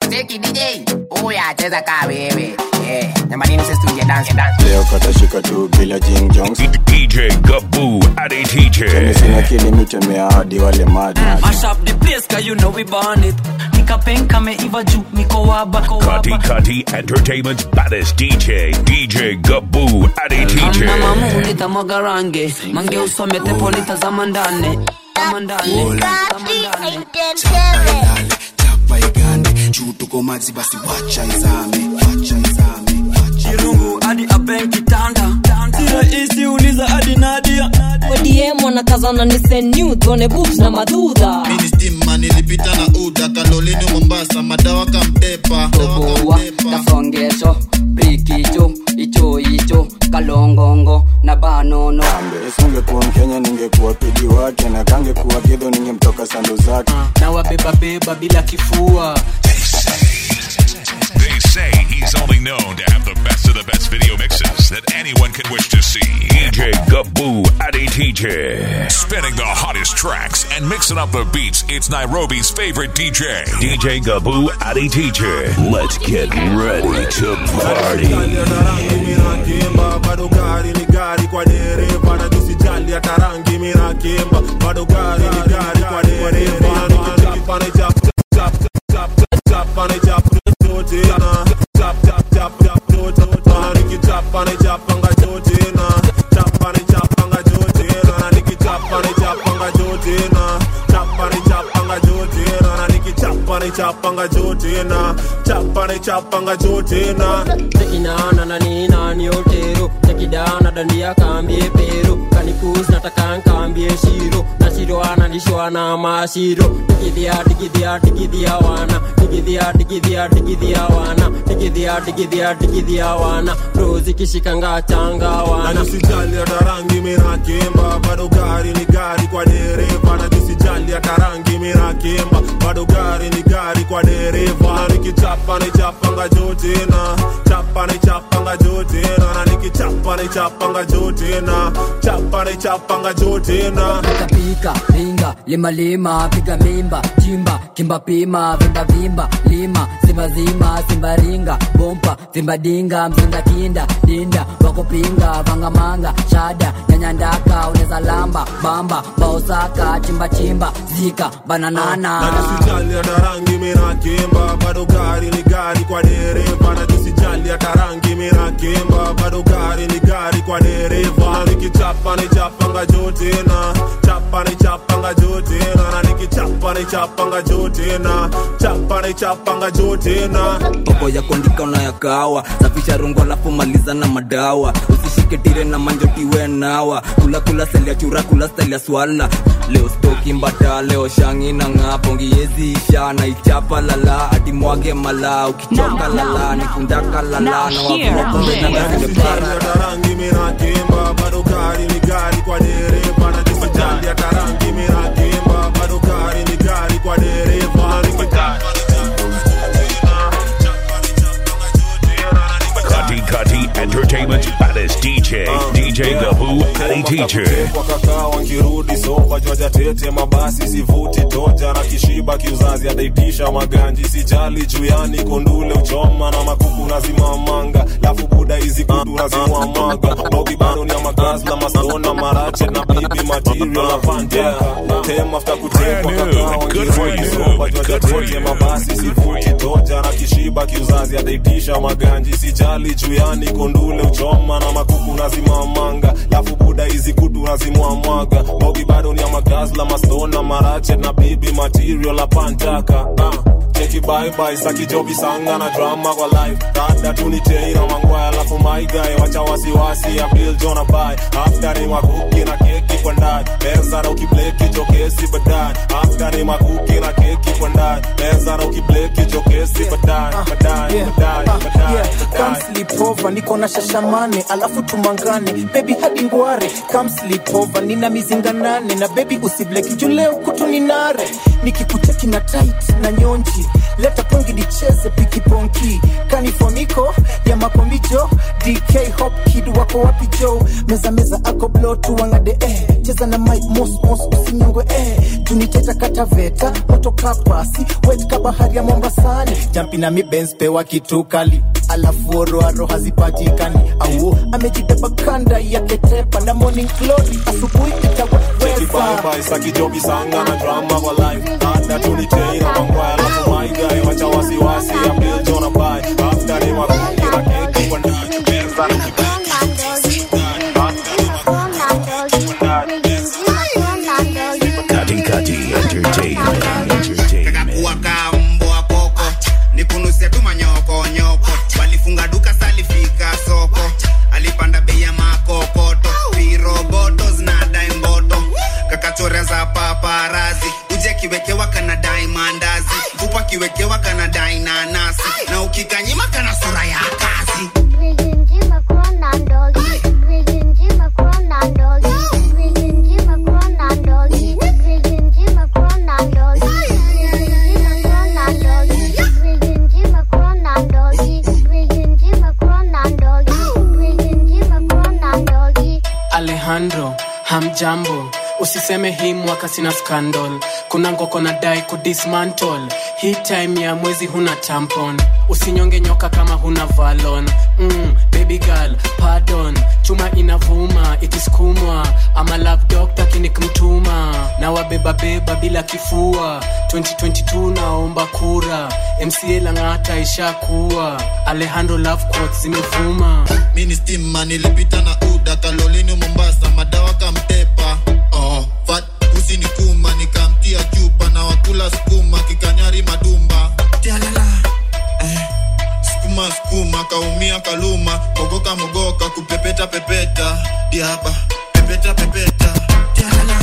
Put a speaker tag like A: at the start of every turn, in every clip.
A: Cheki DJ. Oya cheza ka wewe. Eh, nyamanini sisi tuingie dance dance.
B: leo katashika tu bila Jing Jongs
C: DJ Gaboo Adi TJ.
B: sina kilimitemea hadi wale madman
D: Mash up the place cause you know we burn it nikapenka meiva juu niko waba
C: Kati Kati Entertainment's baddest DJ. DJ Gaboo Adi TJ.
D: mama mungu nitamwaga range mange usomete politazama ndani Tazama ndani, tazama ndani.
E: ilale chapa igande juu tuko mazi basi wacha izame wacha izame
D: kirungu hadi aben kitanda si rahisi uliza hadi nadia
F: odm wanakazana ni senu tuone boobs na madudha
E: ministima nilipita na uda kalolini mombasa madawa kampepa
G: tobowa tasongeso brikicho icho icho kalongongo na banono
B: singekuwa mkenya ningekuwa pidi wake na kangekuwa kidho ningemtoka sando zake
D: na wabebabeba bila kifua
C: They say he's only known to have the best of the best video mixes that anyone could wish to see. DJ Gaboo Adi TJ. Spinning the hottest tracks and mixing up the beats. It's Nairobi's favorite DJ. DJ Gaboo Adi TJ. Let's get ready to party.
H: minakimba bado gari ni gari kwa dereva na tusijali hata rangi minakimba bado gari ni gari kwa dereva nikichapa na chap chap chap chap na chap zote na chap chap chap chap zote na nikichapa na chapa nga zote na chapa na chapa nga zote na nikichapa na chapa nga zote na chapa na chapa nga zote na nikichapa na chapa nga zote na chapa na chapa nga zote na
D: tekinana na nina ni otero tekidana dandia kambie pero kanikus nataka nkambie shiro na shiro analishwa na mashiro digidhia digidhia digidhia wana digidhia digidhia digidhia wana digidhia digidhia digidhia wana rozi kishikanga changa
H: na
D: wana
H: tusijali hata rangi minakimba bado gari ni gari kwa dereva na tusijali hata rangi minakimba bado gari ni gari kwa dereva na nikichapa ni chapanga jote na chapa ni chapanga jote na na nikichapa ni chapanga jote na chapa ni chapanga jote na
G: pika pika ringa lima lima piga mimba chimba kimba pima vimba vimba lima simba zima simba ringa bompa simba dinga mzinga kinda dinda wakupinga vangamanga shada nyanyandaka uneza lamba bamba baosaka chimba chimba zika bananana
H: na tusijali hata rangi minakimba bado gari ni gari kwa dereva na tusijali hata rangi minakimba bado gari ni gari kwa dereva na nikichapa ni chapanga jote na chapa ni chapanga jote na na nikichapa ni chapanga jote na chapa ni chapanga jote na
I: mambo ya kuandika unayakawa safisha rungu alafu maliza na madawa usishike tire na manjotiwe nawa kula kula seli ya chura kula stali ya swala leo stoki mbata leo shangi na ng'aa pongi yezi isha na ichapa lala hadi mwage mala ukichoka lala nikundaka lala na wavua kumbe na ngari
H: Tusijali hata rangi minakimba bado gari ni gari kwa dereva na tusijali hata rangi minakimba bado gari ni gari kwa dereva na nikichapa
C: Kati Kati Entertainment's baddest DJ. DJ Gaboo Adi TJ.
H: wakakaa wankirudi soba jwaja tete mabasi sivuti toja na kishiba kiuzazi adaitisha maganji sijali juyani kondule uchoma na makuku nazimamanga lafu buda hizi kudu nazimwamaga bogi bado ni amagazla masona marache na bibi material na panteka tem after kutekwa kakaa wankirudi soba jwaja tete mabasi sivuti toja na kishiba kiuzazi adaitisha maganji sijali juyani kondule uchoma na makuku nazimamanga lafu buda hizi kutu nazimwamwaga bogi bado ni amagazla masona marache na bibi material la pantaka uh. cheki bye sakijobi sanga na drama kwa life dada tunitei na mangwaya alafu maigae wacha wasiwasi ya bill jona bai after ni makuki na keki kwa ndani meza na ukibleki chokesi baadaye after ni makuki na keki kwa ndani meza na ukibleki chokesi baadaye baadaye baadaye baadaye
J: Come
H: baadaye
J: sleep over niko na shashamane alafu tumangane bebi hadi ngware come sleep over nina mizinga nane na bebi usibleki juu leo kutu ni nare nikikuteki na tight na nyonji leta pongi nicheze pikiponki kanifoniko ya makomijo dk hop kid wako wapi jo meza meza ako blo tuwangade eh. cheza na mike mos mos usinyongwe eh. tuniteta kataveta moto kapasi wet kabahari ya mombasani jampi na mi Benz pewa kitu kali alafu oroaro hazipatikani au amejibeba kanda yake tepa na morning glory asubuhi itawaweza
H: Bye sakijoki sanga na drama kwa life hata tulitei na mangwaya alafu my guy wacha wasiwasi ya Bill Jonah bye after ni makundi na keki kwa ndani Benza na
C: Kati Kati Entertainment. Entertainment.
K: wakambwa koko nikunusia tu manyokonyoko walifunga duka salifika soko alipanda bei ya makokoto viroboto zinadai mboto kakachorea za paparazi uje kiwekewa kana dai mandazi mfupa kiwekewa kana dai nanasi na ukikanyima kana sura ya kazi
L: alejandro hamjambo usiseme hii mwaka sina scandal kuna ngoko na dai kudismantle hii time ya mwezi huna tampon usinyonge nyoka kama huna valon mm, baby girl pardon chuma inavuma ikisukumwa ama love doctor kinikmtuma na wabebabeba bila kifua 2022 naomba kura mca lang'ata ishakuwa alejandro love quotes zimevuma
M: mini stima nilipita na uda kalolini mombasa madawa kamtepa oh, fat usinikuma nikamtia chupa na wakula skuma kikanyari madumba Tialala. eh, skuma skuma kaumia kaluma mogoka mogoka kupepeta pepeta diaba pepeta pepeta Tialala.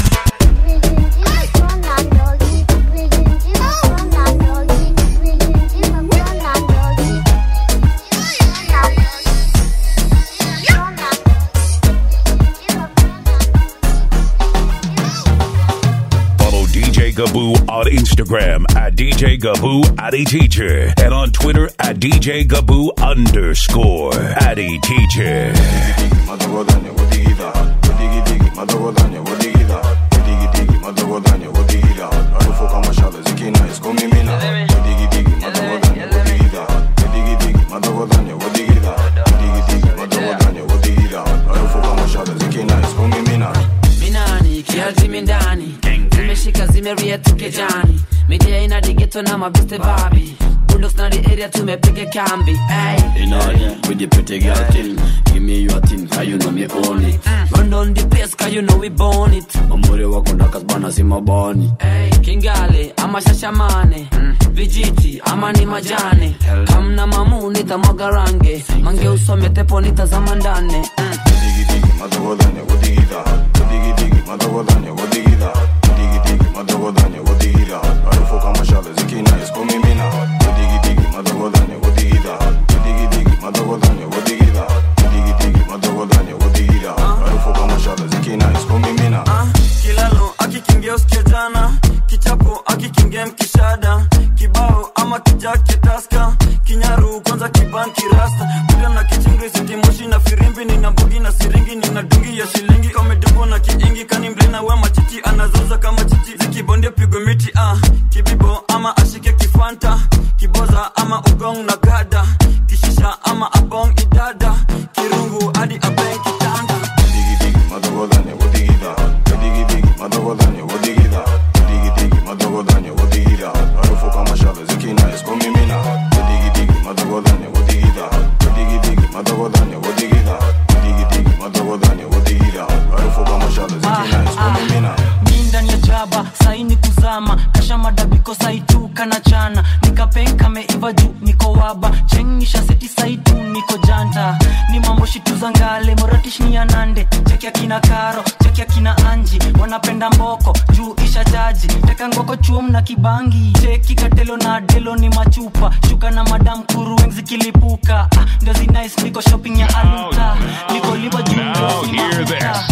C: Follow DJ Gaboo on Instagram at DJ Gaboo Addy Teacher and on Twitter at DJ Gaboo underscore Addy Teacher.
N: minani kiazimi ndani zimeshika zimeria tukejani midia ina digeto na mabiste babi bulldogs na the area tumepiga kambi ay.
O: In order with the pretty girl thing. Give me your thing, cause you know me own it.
N: run down the place cause you know we born it
O: Mamuri wako ndaka bana si mabani.
N: Ay, kingale ama shashamane vijiti ama ni majane kamna mamu nitamwaga range mange usome tepo nitazama ndane
P: kilalo akikingia usikia jana kichapo akikingia mkishada kibao ama kijake taska kinyaru kwanza kibanki rasta kuda na kichingri sitimoshi na firimbi nina mbugi na siringi nina dungi ya shilingi omedubo na kiingi kani mlina we machichi anazoza kama chichi zikibondia pigwe miti ah. kibibo ama ashike kifanta kiboza ama ugong na gada kishisha ama abong idada kirungu hadi abeng kitanda
Q: mi ndani ya jaba saini kuzama kasha madabiko saitu kana chana nikapenka meiva juu niko waba chengisha seti saitu niko janta ni mambo shitu za ngale moratish ni anande cheki akina karo cheki akina anji wanapenda mboko juu isha jaji teka ngoko chuom na kibangi cheki katelo na delo ni machupa shuka na madam kuru wengi zikilipuka ah, ndio zinais niko shopping ya aluta niko liba juu
C: Now hear this.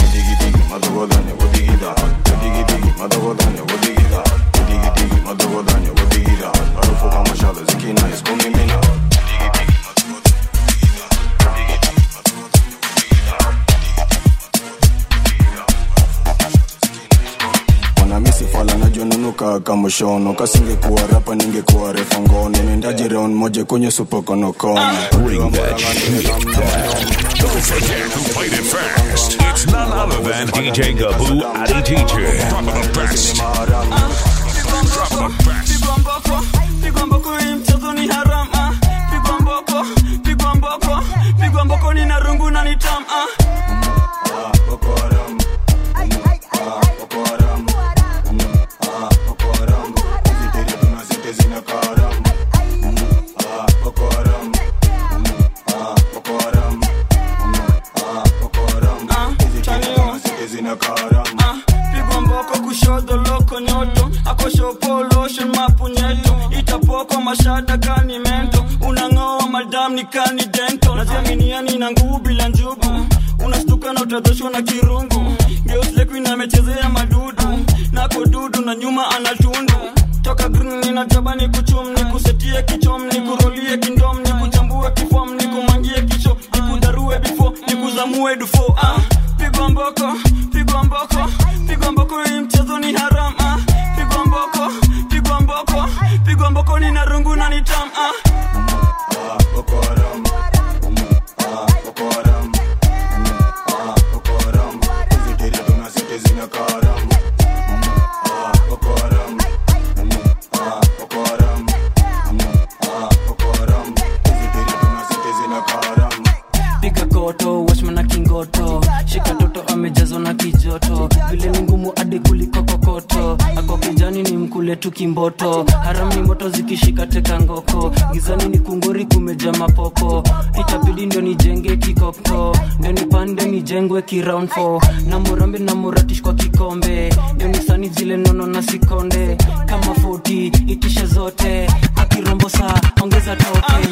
B: mwanamisi fala najonunuka kamoshono kasingekuwa rapa ningekuwa refa ngono nendaji round moja kwenye supokonokono
C: Bring that shit down. Don't forget who played it first. It's none other than DJ Gaboo Adi DJ. Dropping the best. Dropping the best.
P: pigwa mboko pigwa mboko hii mchezo ni haram ah. pigwa mboko pigwa mboko pigwa mboko ni na rungu na ni tam ah. Ah, pigwa mboko kushoto loko nyoto akoshopoloshe mapunyeto itapoko mashada kani mento unang'oa madam ni kani dento najiaminiani na nguvu bila njugu unastuka na utadhoshwa na kirungu geuslekuina amechezea madudu nako dudu na nyuma anatundu toka green ninataba ni kuchum ni kusetie kichom ni kurolie kindom ni kuchambue kifom ni kumangie kicho ni kudarue bifo ni kuzamue dufo ah, pigwa mboko pigwa mboko pigwa mboko hii mchezo ni haram ah, pigwa mboko pigwa mboko pigwa mboko ni na rungu na ni tam ah.
Q: piga koto washma na kingoto shika toto amejazwa na kijoto vile ni ngumu hadi kuliko kokoto ako kijani ni mkule tu kimboto haram ni moto zikishika teka ngoko gizani ni kunguri kumeja mapoko itabidi ndio nijenge kikoko ndio nipande nijengwe kiround 4 na murambe na muratish kwa kikombe ndio nisani zile nono na sikonde kama 40 itishe zote akirombo saa ongeza token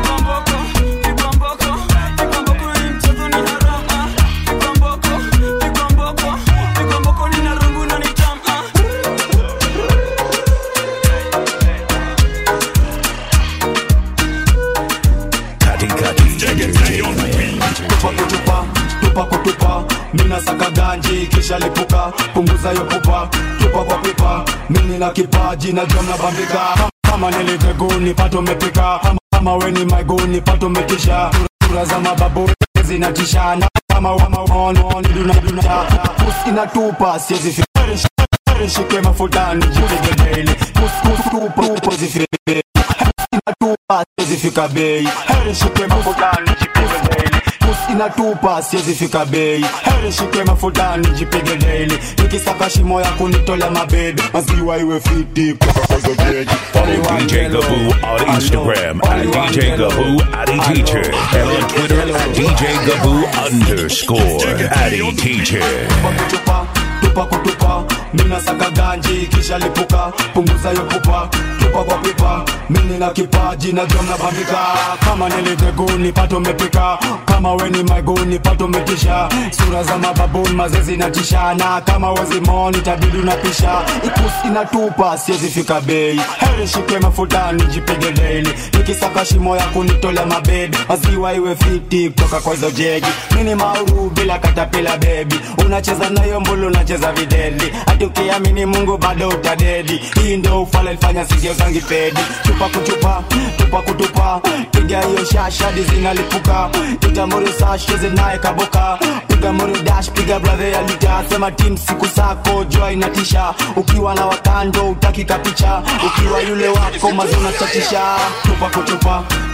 R: tupa kutupa tupa kutupa mina saka ganji kisha lipuka punguza yo pupa tupa kwa pipa mini na kipaji na jom na bambika kama niliteguni pato mepika kama, kama weni maiguni pato metisha sura za mababu zinatishana kama wamaonidunaduna pus inatupa siezi fi- shike mafutani jipige daily pus pus tupa tupa zifike inatupa siezi fika bei heri shike mafutani jipige daily pus inatupa siezi fika bei heri shike mafutani jipige daily nikisaka shimo ya kunitolea mabebe maziwa iwe fiti kutoka kwa hizo begi
C: Follow DJ Gaboo on Instagram at DJ Gaboo Addy Teacher and on Twitter at DJ Gaboo underscore Addy Teacher.
R: kutupa tupa kutupa mina saka ganji kisha lipuka punguza yo pupa tupa kwa pipa mini na kipaji na jom na bambika kama niliteguni pato mepika kama weni maiguni pato metisha sura za mababuni mazezi natishana kama wezimoni tabidi unapisha ipus inatupa siezi fika bei heri shike mafutani jipige daily nikisaka shimo ya kunitolea mabebe maziwa iwe fiti kutoka kwa hizo jegi mini mauru bila katapila bebi unacheza nayo mbulu unacheza videli hati ukiamini mungu bado utadedi hii ndo ufala ilifanya sigio zangi pedi chupa kuchupa tupa kutupa piga hiyo shashadi zinalipuka itamuri sasheze naye kaboka piga muri dash piga bradhe ya lita sema tim siku sako jua inatisha ukiwa na wakando utaki kapicha ukiwa yule wako mazuna chatisha tupa kutupa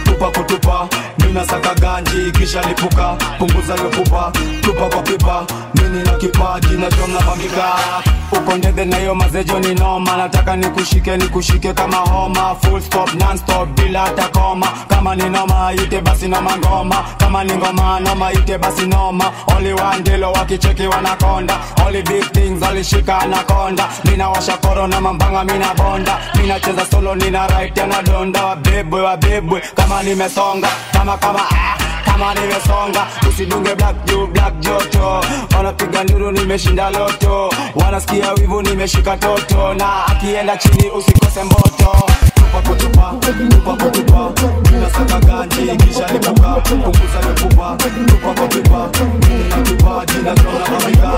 R: tupa kutupa mina saka ganji kisha lipuka punguza yo pupa tupa kwa pipa mini na kipaji najua mnapambika uko ndege na hiyo mazejo ni noma nataka nikushike nikushike kama homa full stop non stop bila hata koma kama ni noma ite basi noma ngoma kama ni ngoma noma ite basi noma only one dilo wakicheki wanakonda only big things alishika anakonda mina washa koro na mambanga mina bonda mina cheza solo nina right na donda wabebwe wabebwe kama nimesonga kama kama ah kama nimesonga usidunge black juu black joto wanapiga nduru nimeshinda loto wanasikia wivu nimeshika toto na akienda chini usikose mboto tupa kutupa tupa kutupa mina saka ganji kisha lipuka punguza lipupa tupa kwa pipa mimi na kipaji na tona mamika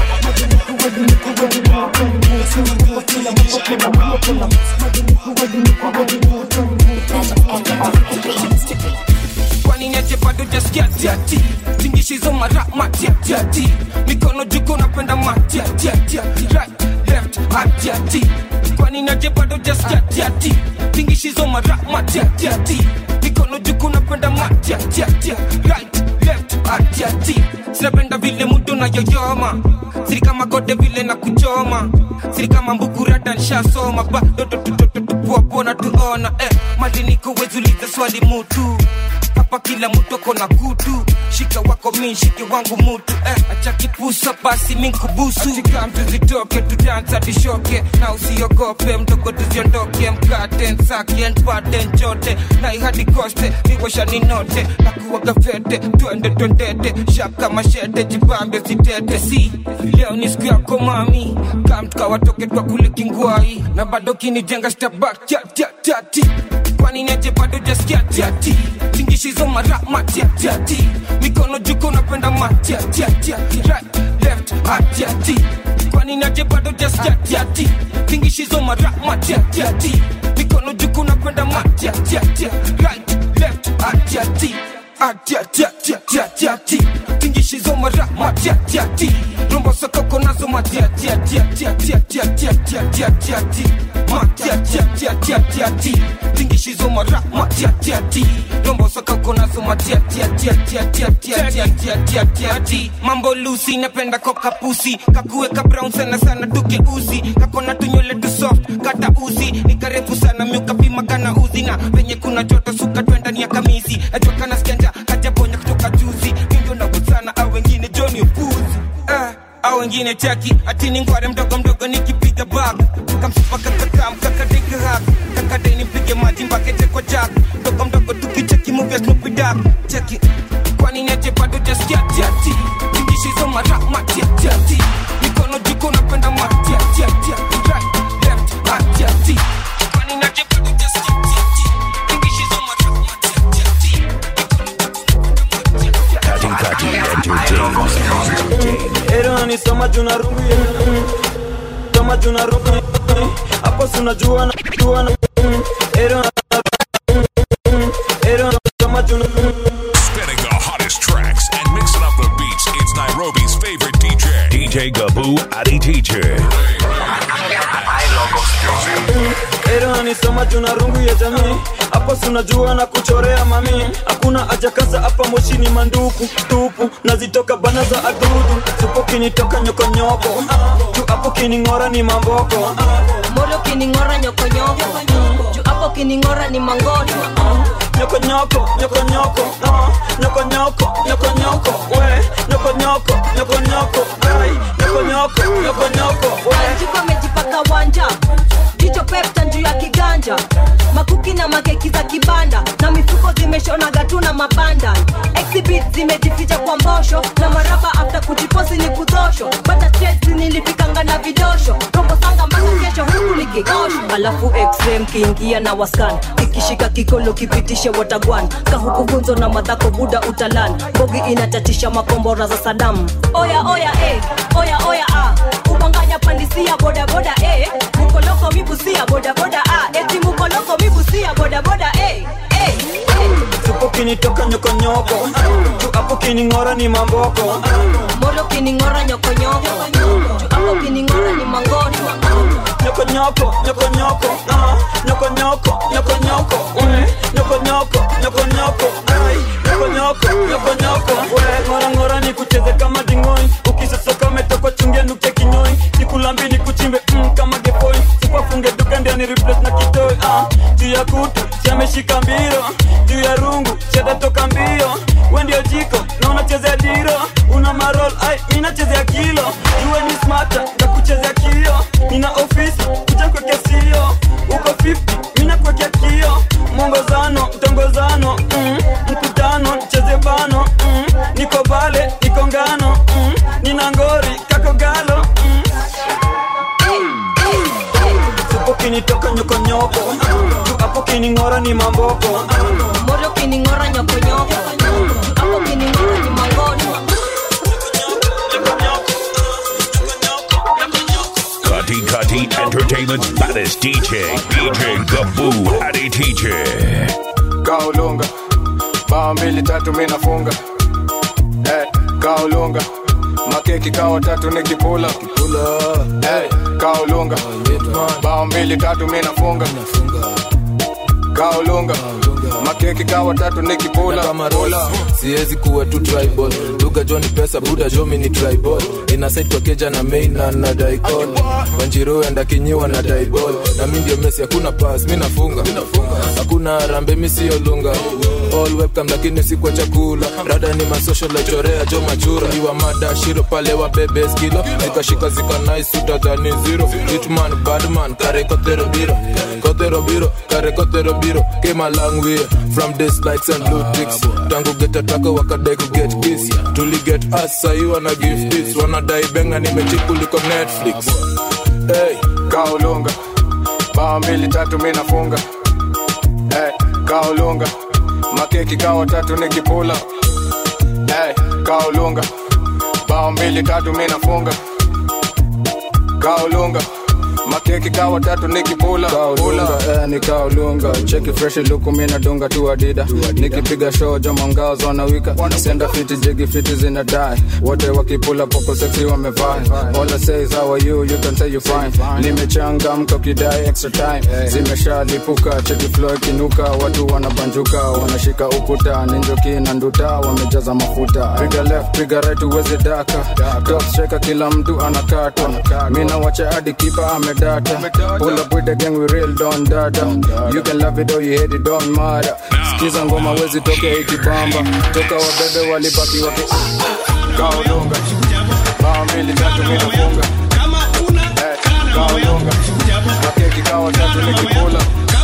S: kwani niache bado jaskia tiati tingishizo mara matiatiati mikono juko napenda matiatiati right left atiati kwani niache bado jaskia tiati tingishizo mara matiatiati mikono juko napenda matiatiati right left atiati sinapenda vile mudo na yoyoma siri kama gode vile na kuchoma siri kama mbukurata nshasoma bado tupuapona tuona eh, mali niko wezuliza swali mutu hapa kila mtu ako na kutu shika wako mi shike wangu mutu eh, acha kipusa basi minkubusu achika mtu zitoke tudansa tishoke na usiogope mdogo tuziondoke mkate nsake npate njote na ihadi koste niwasha ninote na kuwaga fete twende twendete shaka mashete jibambe sitete si leo ni siku yako mami kamtuka watoke twa kule kingwai na bado kinijenga stabak tati kwani niache bado jaskia tiati tingishizo mara matiatiati mikono juko napenda matiatiati right left atiati kwani niache bado jaskia tiati tingishizo mara matiatiati mikono juko napenda matiatiati right left atiati atiatiatiatiati tingishizo mara matiatiati rombo sokoko nazo matiatiatiatiatiatiatiatiatiatiatiati matiatiatiatiatiati tingishizo mara matiatiati rombo sokoko nazo matiatiatiatiatiatiatiatiatiatiati mambo lusi napenda koka pusi kakuweka brown sana sana tukeuzi kakona tunywele tu soft kata uzi ni karefu sana miukapima kana uzi na venye kuna joto suka twendani ya kamisi najua kana skenda kajabonya kutoka juzi mindio nagusana au wengine joni upuzi eh, au wengine chaki atini ngware mdogo mdogo nikipiga bag kamsupaka kakam kakadeke hak kakade nipige maji mbakete kwa jak mdogo mdogo tukicheki movia snoopy dog cheki kwani neje bado jaskia tiati tingishizo mara matiatiati mikono jiko napenda matiatiati right left atiati kwani neje bado jaskia tiati tingishizo mara matiatiati
C: Kati Kati Entertainment.
P: Ero ni soma juna rungu ya Soma juna rungu Hapo sunajua na jua na Ero Ero soma juna
C: Spinning the hottest tracks and mixing up the beats. It's Nairobi's favorite DJ. DJ Gaboo Adi Teacher.
P: Ero ni soma juna rungu ya jamii Hapo sunajua na kuchorea mami Hakuna haja kaza hapa moshini manduku Tupu nazitoka bana za adudu Supo kinitoka nyokonyoko Tu hapo kining'ora ni mamboko
F: moro kining'ora nyokonyoko juu hapo kining'ora ni mangoto
P: nyokonyoko nyokonyoko ah, nyokonyoko nyokonyoko we nyokonyoko nyokonyoko ai nyokonyoko nyokonyoko we
F: Anjiko amejipaka wanja jicho pepta juu ya kiganja makuki na makeki za kibanda na mifuko zimeshonaga tu na mabanda exhibit zimejificha kwa mbosho na maraba after kujiposi ni kudosho bata stress nilifikanga na vidosho rombo sanga mpaka kesho huku nikikosho alafu xm kiingia na waskan kikishika kikolo kipitishe watagwan kahuku gunzo na madhako buda utalan bogi inatatisha makombora za sadamu oya oya eh, oya oya ah. ubanganya pandisia bodaboda eh. mukoloko mibusia bodaboda ah. eti mukoloko mibusia bodaboda eh. eh.
P: Supo kinitoka nyokonyoko Tu hapo kining'ora ni mamboko
F: moro kining'ora nyokonyoko juu hapo kining'ora ni mangoto
P: nyoko nyoko nyoko nyoko ah, nyoko nyoko nyoko nyoko mm, nyoko nyoko nyoko nyoko ai, nyoko nyoko nyoko nyoko we ngora ngora ni kucheze kama dingoi ukisosoka umetoka chungia nuke kinyoi nikulambi ni kuchimbe mm, kama gepoi sipafunge duka ndio ni replace na kitoi ah, juu ya kutu siameshika mbiro juu ya rungu siatatoka mbio we ndio jiko na unachezea diro una marol ai mi nachezea kilo juwe ni smata ya kuchezea kio nina ofisi kuja kwekea sio uko 50 mi nakwekea kio mwongozano mtongozano mm, mkutano cheze bano mm, niko bale niko ngano mm, nina ngori kako galo mm. Supo kinitoka nyokonyoko juu hapo kining'ora ni mamboko
F: moro kining'ora nyokonyoko hapo kining'ora ni mangoni
C: Cutty Cutty Entertainment's baddest DJ, DJ Gaboo Adi DJ.
B: kaulunga bao mbili tatu mi nafunga hey, kaulunga makeki kawa tatu ni kipula hey, kaulunga bao mbili tatu mi nafunga kaulunga makeki kawa tatu ni kipula
T: kama rola siwezi kuwa tu tribal lugha jo ni pesa buda jo mi ni tribal inasaid kwa keja na main na na daikon wanjiru enda kinyiwa na daibol na mi ndio mesi hakuna pass mi nafunga hakuna rambe mi siyo lunga all webcam lakini si kwa chakula rada ni masocial lechorea jo machura iwa mada shiro pale wa bebe skilo nikashika zika nice utadhani zero hitman badman kare kotero biro kotero biro kare kotero biro came a long way from this likes and blue ticks tangu get ataka wakadai ku get kiss tuli get us sahi wana give tips wanadai benga nimechikuliko netflix
B: hey, kaulunga bao mbili tatu mi nafunga hey, kaulunga makeki kawa tatu ni kipula hey, kaulunga bao mbili tatu mi nafunga kaulunga makeki kawa tatu ni kipula kaulunga eh, ni kaulunga cheki fresh luku mi nadunga tu adida nikipiga show jo mangazo wanawika senda fiti jigi fiti zina die wote wakipula poko sexy wamevaa all I say is how are you you can say you fine nimechangamka kidai extra time zimeshalipuka cheki flow ikinuka watu wanabanjuka wanashika ukuta ninjoki na nduta wamejaza mafuta piga left piga right uweze daka top striker kila mtu anakata mina wacha hadi kipa amedata pull up with the gang we real don dada you can love it or you hate it don't matter sikiza ngoma wezi toke ikibamba toka wabebe walibaki waki kaulunga bao mbili tatu mi nafunga Eh, kaulunga makeki kawa tatu nikikula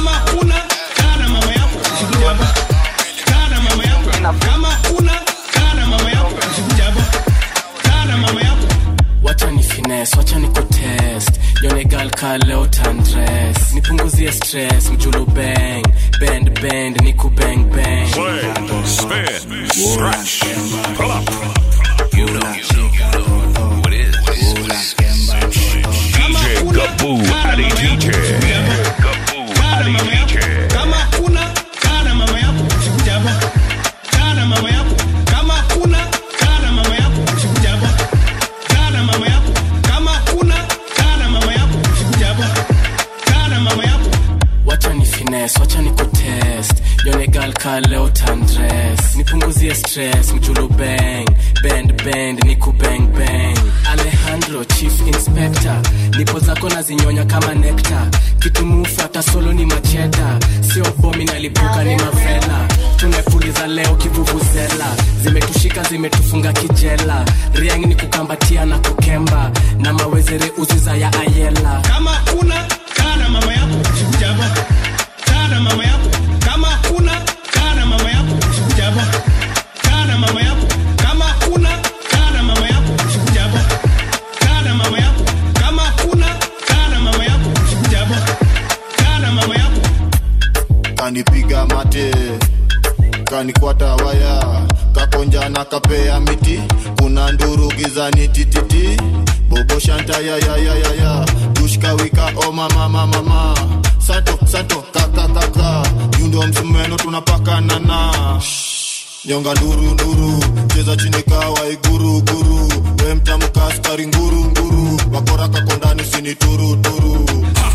L: wacha ni fines wacha ni kutest yonegal ka leo tandres nipunguzie stress mjulu bang bend bend niku bang bang
C: Play, spin, stretch, pull up. You know, you know, you know who it is. DJ Gaboo Adi DJ. Gaboo Adi DJ.
S: kama kuna kana mama yako usikuja hapa kana mama yako kama kuna kana mama yako usikuja hapa kana mama yako kama kuna kana mama yako usikuja hapa kana mama yako
L: wacha ni fines wacha ni kutest yonegal ka leo tandres nipunguzie stress mjulu bang bend bend niku bang bang alejandro chief inspector nipo zako nazinyonya kama nekta kitu mufata solo ni macheta sio bomi nalipuka ni mavela tumepuliza leo kivuvuzela zimetushika zimetufunga kijela riang ni kukambatia na kukemba na mawezere uziza ya ayela
S: kama kuna kana mama yako usikuja hapa kana mama yako kama kuna kana mama yako usikuja hapa kana mama yako kama kuna kana mama yako usikuja hapa kana mama yako kama kuna kana mama yako usikuja hapa kana mama yako
M: kanipiga mate kanikwata waya kakonja na kapea miti kuna nduru gizani tititi bobo shanta ya ya ya ya ya dushka wika o mama mama mama santo santo kaka kaka yundo msumeno tunapakana na nyonga nduru nduru cheza chini kawa iguru guru we mtamka askari nguru nguru wakora kakondani sini turu turu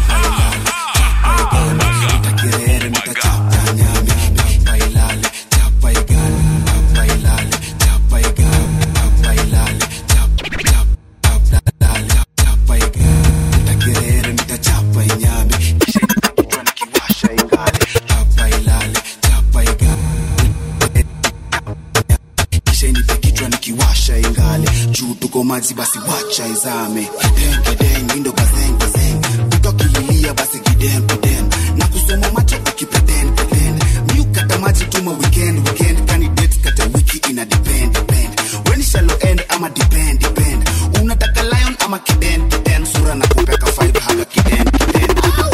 E: kirere nitachapa nyame chapa ilale chapa igale chapa ilale chapa igale chapa ilale chapa chapa lale chapa igale nitakirere nitachapa inyame kisha kichwa nikiwasha ingale chapa ilale chapa igale kisha inipe kichwa nikiwasha ingale juu tuko maji basi wacha izame kideng kideng windo bazeng bazeng ukakililia basi kidem kidem na kusoma macho ukipeden peden miukata maji tuma weekend weekend candidate kata wiki ina depend depend when shallow end ama depend depend unataka lion ama kiden kiden sura na kupeka five haga kiden kiden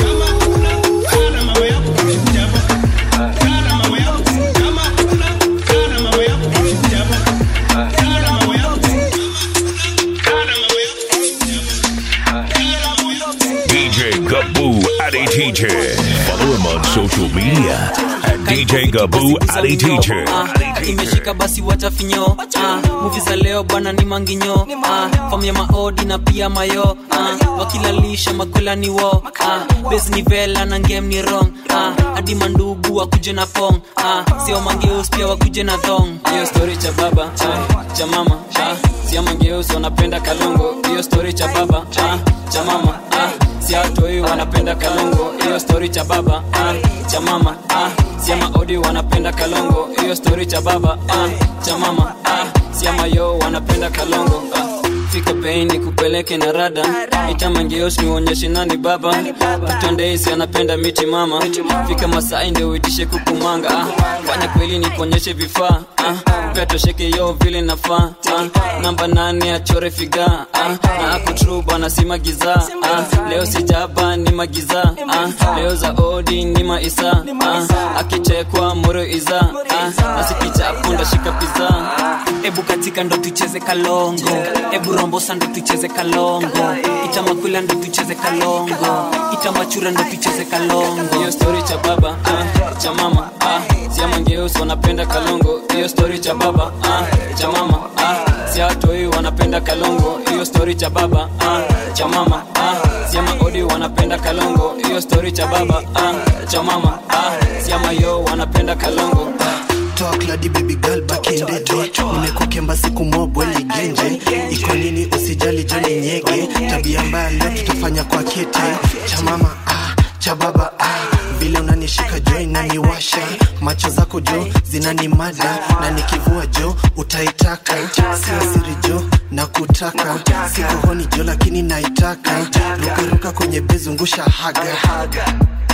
C: DJ Gaboo Addy Teacher. Follow him on social media at DJ Gaboo Addy Teacher.
Q: Ah, imeshika basi wacha finyo ah, muvi za leo bwana ni manginyo ah, fam ya maodi na pia mayo ah, wakilalisha makwela ni wo ah, bes ni vela na ngem ni rong ah, hadi mandugu wakuje na pong ah, sio mangeus pia wakuje na thong hiyo story cha baba ah, cha mama ah, sio mangeus wanapenda kalongo hiyo story cha baba ah, cha mama ah, si atoi wanapenda kalongo hiyo story cha baba ah, cha mama ah, siama odi wanapenda kalongo hiyo story cha baba ah, cha mama ah, siama yo wanapenda kalongo ah. fika bei ni kupeleke na rada itamangeos niuonyeshe nani baba tutondeisi anapenda miti mama fika masai ndio uitishe kukumanga ah. fanya kweli ni kuonyeshe vifaa ah. pia tosheke yo vile nafaa ah. namba nane achore figa ah. na akutru bwana si magiza ah. leo sijaba ni magiza ah. leo za odi ni maisa ah. akichekwa moro iza ah. asikichapo ndashika piza ebu katika ndo tucheze kalongo ebu rombosa ndo tucheze kalongo itamakwila ndo tucheze kalongo itamachura ndo tucheze kalongo hiyo story cha baba ah, cha mama ah, siamangeus wanapenda kalongo hiyo story cha baba ah, cha mama ah, siatoi wanapenda kalongo hiyo story cha baba ah, cha mama ah, siama odi wanapenda kalongo hiyo story cha baba ah, cha mama ah, siama yo wanapenda kalongo
U: talk ladi baby girl back in the day nimekukemba siku mobwe ligenje iko nini usijali joni nyege tabia mbaya leo tutafanya kwa kete cha mama ah, cha baba ah. vile unanishika jo inaniwasha macho zako jo zinanimada na nikivua jo utaitaka sio siri jo na kutaka sikohoni jo lakini naitaka rukaruka kwenye bezungusha haga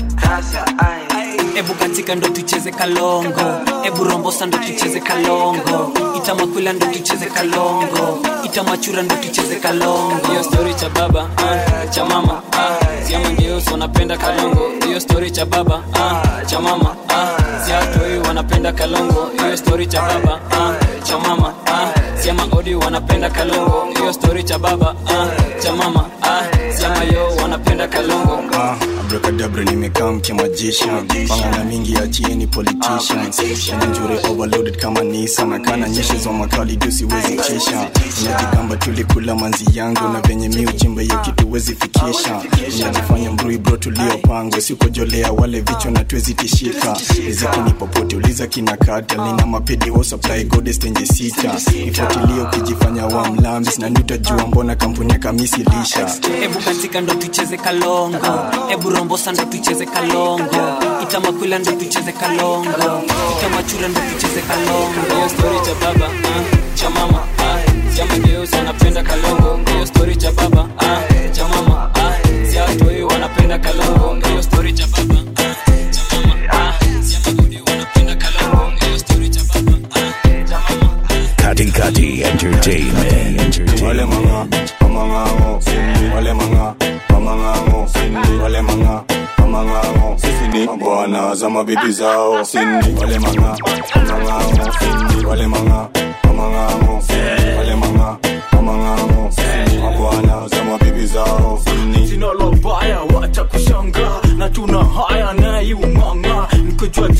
Q: ebu katika ndo tucheze kalongo ebu rombosa ndo tucheze kalongo itamakwila ndo tucheze kalongo itamachura ndo tucheze kalongo hiyo story cha baba ah, cha mama ah, siamangeus wanapenda kalongo hiyo story cha baba ah, cha mama ah, siatoi wanapenda kalongo hiyo story cha baba ah, cha mama ah, siama odi wanapenda kalongo hiyo story cha baba ah, cha mama ah, siama yo wanapenda kalongo
V: Ah, abrakadabra nimekaa mkimajisha pangana mingi achieni politicians njure overloaded kama nisa na kana nyeshe za makali juu siwezi kisha unajigamba tulikula manzi yangu na venye mi uchimba hiyo kitu wezi fikisha unajifanya mbrui bro tuliopangwa sikojolea wale vichwa na tuwezi tishika riziki ni popote uliza kina kata nina mapedi wo supply godes tenje sita ifuatilie ukijifanya wa mlambis na nitajua mbona kampuni ya kamisi lisha
Q: ebu katika ndo tucheze kalongo ebu rombosa ndo tucheze kalongo itamakwila ndo tucheze kalongo itamachura ndo tucheze kalongo hiyo story cha baba ah, cha mama ah, siamageusi wanapenda kalongo hiyo story cha baba ah, cha mama ah, siatoi wanapenda kalongo hiyo story cha baba ah, cha mama ah, siamagudi wanapenda kalongo hiyo story cha baba ah, cha mama
C: Kati Kati Entertainment.
V: wale manga mamangao wale manga mamangao wale manga mamangao sisi ni bwana za mabibi zao sini wale manga mamangao wale manga mamangao wale manga mamangao sisi ni bwana za mabibi zao sini
W: jina la baya wacha kushanga na tuna haya naiumanga nikojua tabu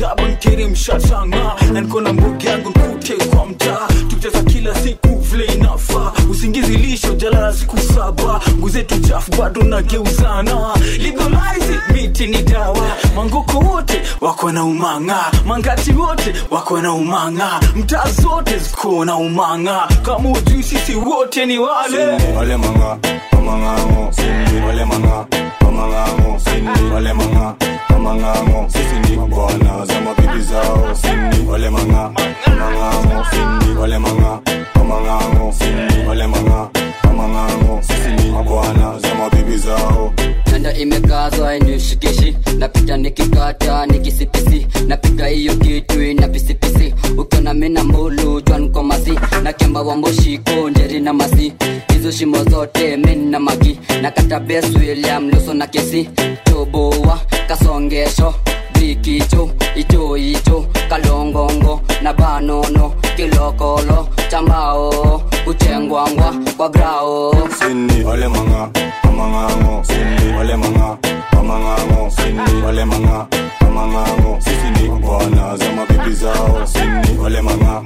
A: kiri mshashanga na niko na mbugi yangu nkute kwa mtaa tukicheza kila siku vile inafaa usingizi lisho jalala siku saba nguzetu chafu bado nageuzana legalize it, miti ni dawa mangoko wote wako na umanga mangati wote wako na umanga mtaa zote ziko na umanga kama ujui sisi wote ni wale
V: wale manga wamangango wale manga wamangango wale manga wamangango sisi ni bwana za mabibi zao wale manga wamangango wale manga wamangango wale manga wamangango sisi ni bwana za mabibi zao
G: nanda imekazwa inishikishi napita nikikata nikisipisi napiga hiyo kitu ina pisipisi ukiona mina mbulu jwankomasi na kemba wa mboshiko njeri na masi hizo shimo zote min na magi na kata bes william luso na kesi toboa kasongesho bikicho icho icho kalongongo na banono kilokolo chambao kuchengwangwa kwa grao
V: sini wale manga wamangango wale manga wamangango wale manga wamangango sisi ni bwana za mabibi zao wale manga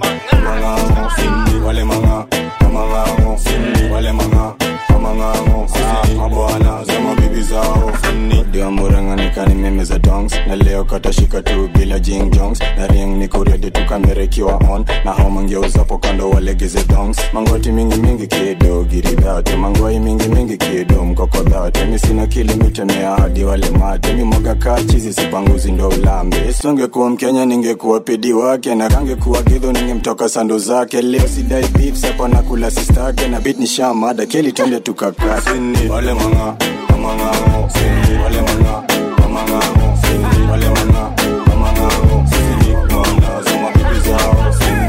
V: wamangango wale manga wamangango wale manga wamangango sisi ni bwana za mabibi zao ndio muranganikani meme za dongs na leo katashika tu bila jing jongs na ring niko ready tukamerekiwa on na hao mangeuzapo kando walegeze dongs mangoti mingi mingi kido giridhate mangoi mingi mingi kido mkokodhate mi sina kilimitemea hadi wale mate mi mwaga kaa chizi sipanguzi ndo ulambe songekuwa mkenya ningekuwa pidi wake na kangekuwa gidho ningemtoka sando zake leo sidai beef sapa na kula sistake na bit ni shamada keli twende tukakasini wale manga wamangango wale manga wamangango wale manga wamangango sisi ni bwana za mabibi zao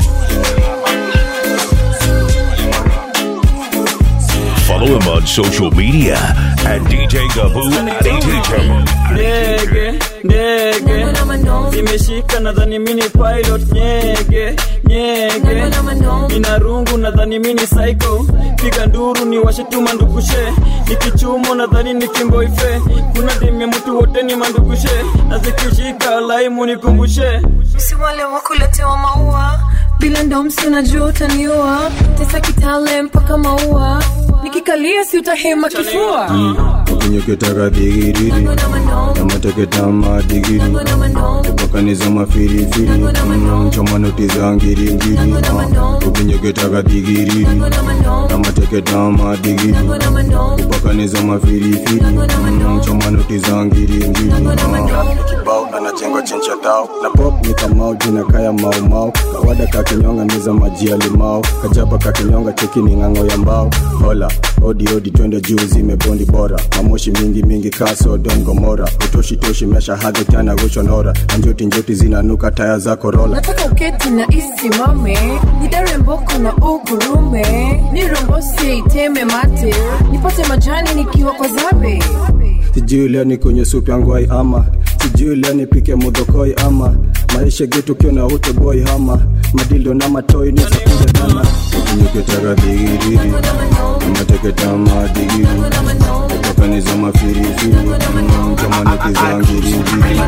C: Follow him on social media at DJ Gaboo at ATJ.
P: ndege ndege imeshika nadhani mini pilot nyege nyege ina rungu nadhani mini psycho piga nduru ni washetuma ndugushe nikichumo nadhani ni kimboife kuna dime mtu wote ni mandugushe na zikishika laimu nikumbushe
D: si wale wakuletewa maua bila ndomsi unajua utaniua tesa kitale mpaka maua nikikalia si utahema kifua
V: ukinyoketaka dhigiriri namateketama digiri kupakaniza mafirifiri nchomanoti za ngiringiri ukinyoketaka dhigiriri namateketama digiri kupakaniza mafirifiri nchomanoti za ngiringiri kibao anachengwa chencha tao na pop ni kamao jina kaya maumau kawada kakinyonga niza maji ya limao kajaba kakinyonga cheki ni ng'ang'o ya mbao hola odi odi twende juu zimebondi bora mamoshi mingi mingi kaso don gomora utoshi toshi mesha hadhi tana goshonora na njoti njoti zinanuka taya za korola
D: nataka uketi na isimame nidare mboko na ugurume nirombose iteme mate nipate majani nikiwa kwa zabe
V: sijui leo ni kwenye supu yangu ai ama sijui leo nipike mudhokoi ama maisha getu kiona utoboi hama madildo na matoi nisakuja dana ukinyoketaka dhigiriri amateketama digiri kupakaniza mafirifiri kamanetiza ngiringiri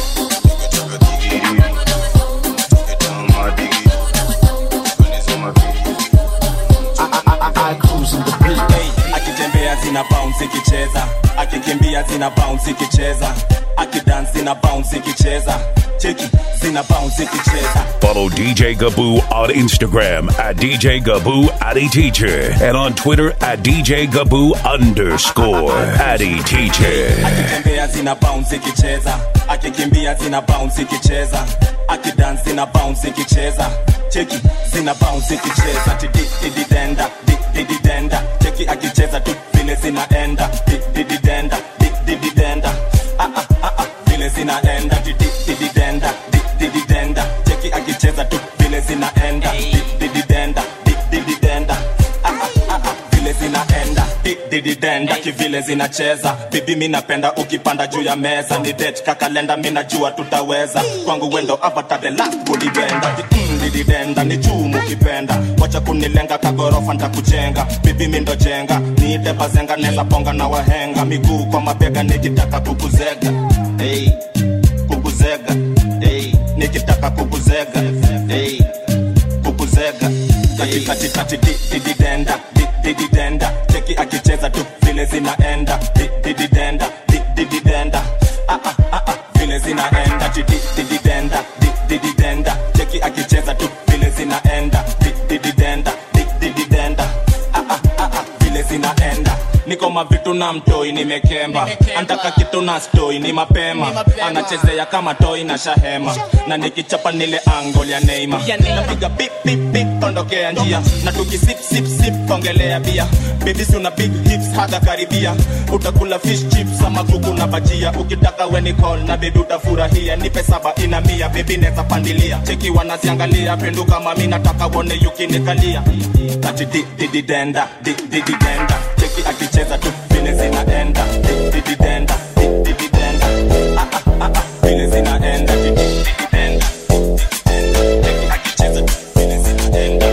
H: akitembea zina bounce ikicheza akikimbia zina bounce ikicheza akidance zina bounce ikicheza cheki zina bounce ikicheza
C: Follow DJ Gaboo on Instagram at DJ Gaboo Addy Teacher and on Twitter at DJ Gaboo underscore Addy Teacher.
H: akitembea zina bounce ikicheza akikimbia zina bounce ikicheza akidance zina bounce ikicheza cheki zina bounce ikicheza tidididenda didididenda cheki akicheza tu vile zinaenda didididenda didididenda ah ah ah ah vile zinaenda didididenda didididenda cheki akicheza tu vile zinaenda didididenda didididenda ah ah ah ah vile zinaenda didididenda kivile zinacheza bibi mi napenda ukipanda juu ya meza ni det kakalenda mi najua tutaweza kwangu wendo avatadela kulibenda Mm, dididenda ni chumu kipenda wacha kunilenga kagorofa ntakujenga bibi mi ndo jenga niite bazenga neza ponga na wahenga miguu kwa mabega nikitaka kukuzega hey, kukuzega hey,
I: nikitaka kukuzega hey, kukuzega katikati dididenda dididenda cheki akicheza tu vile zinaenda dididenda dididenda ah, ah, ah, ah, vile zinaenda dididenda dididenda cheki akicheza tu vile zinaenda dididenda dididenda ah, ah, ah, ah, vile zinaenda niko mavitu na mtoi nimekemba antaka kitu na stoi ni mapema anachezea kama toi na shahema na nikichapa nile angol ya neima napiga pip pip pip tondokea njia na tukisip sip sip kongelea bia bebisi una big hips haga karibia utakula fish chips ama kuku na bajia ukitaka weni call na bebi utafurahia nipe saba ina mia bebi neza pandilia cheki wanaziangalia penduka mami nataka wone yukinikalia ati di di di denda di di di denda cheki akicheza tu vile zinaenda di di di denda di di di denda ah ah ah ah vile zinaenda di di di di denda cheki akicheza tu vile zinaenda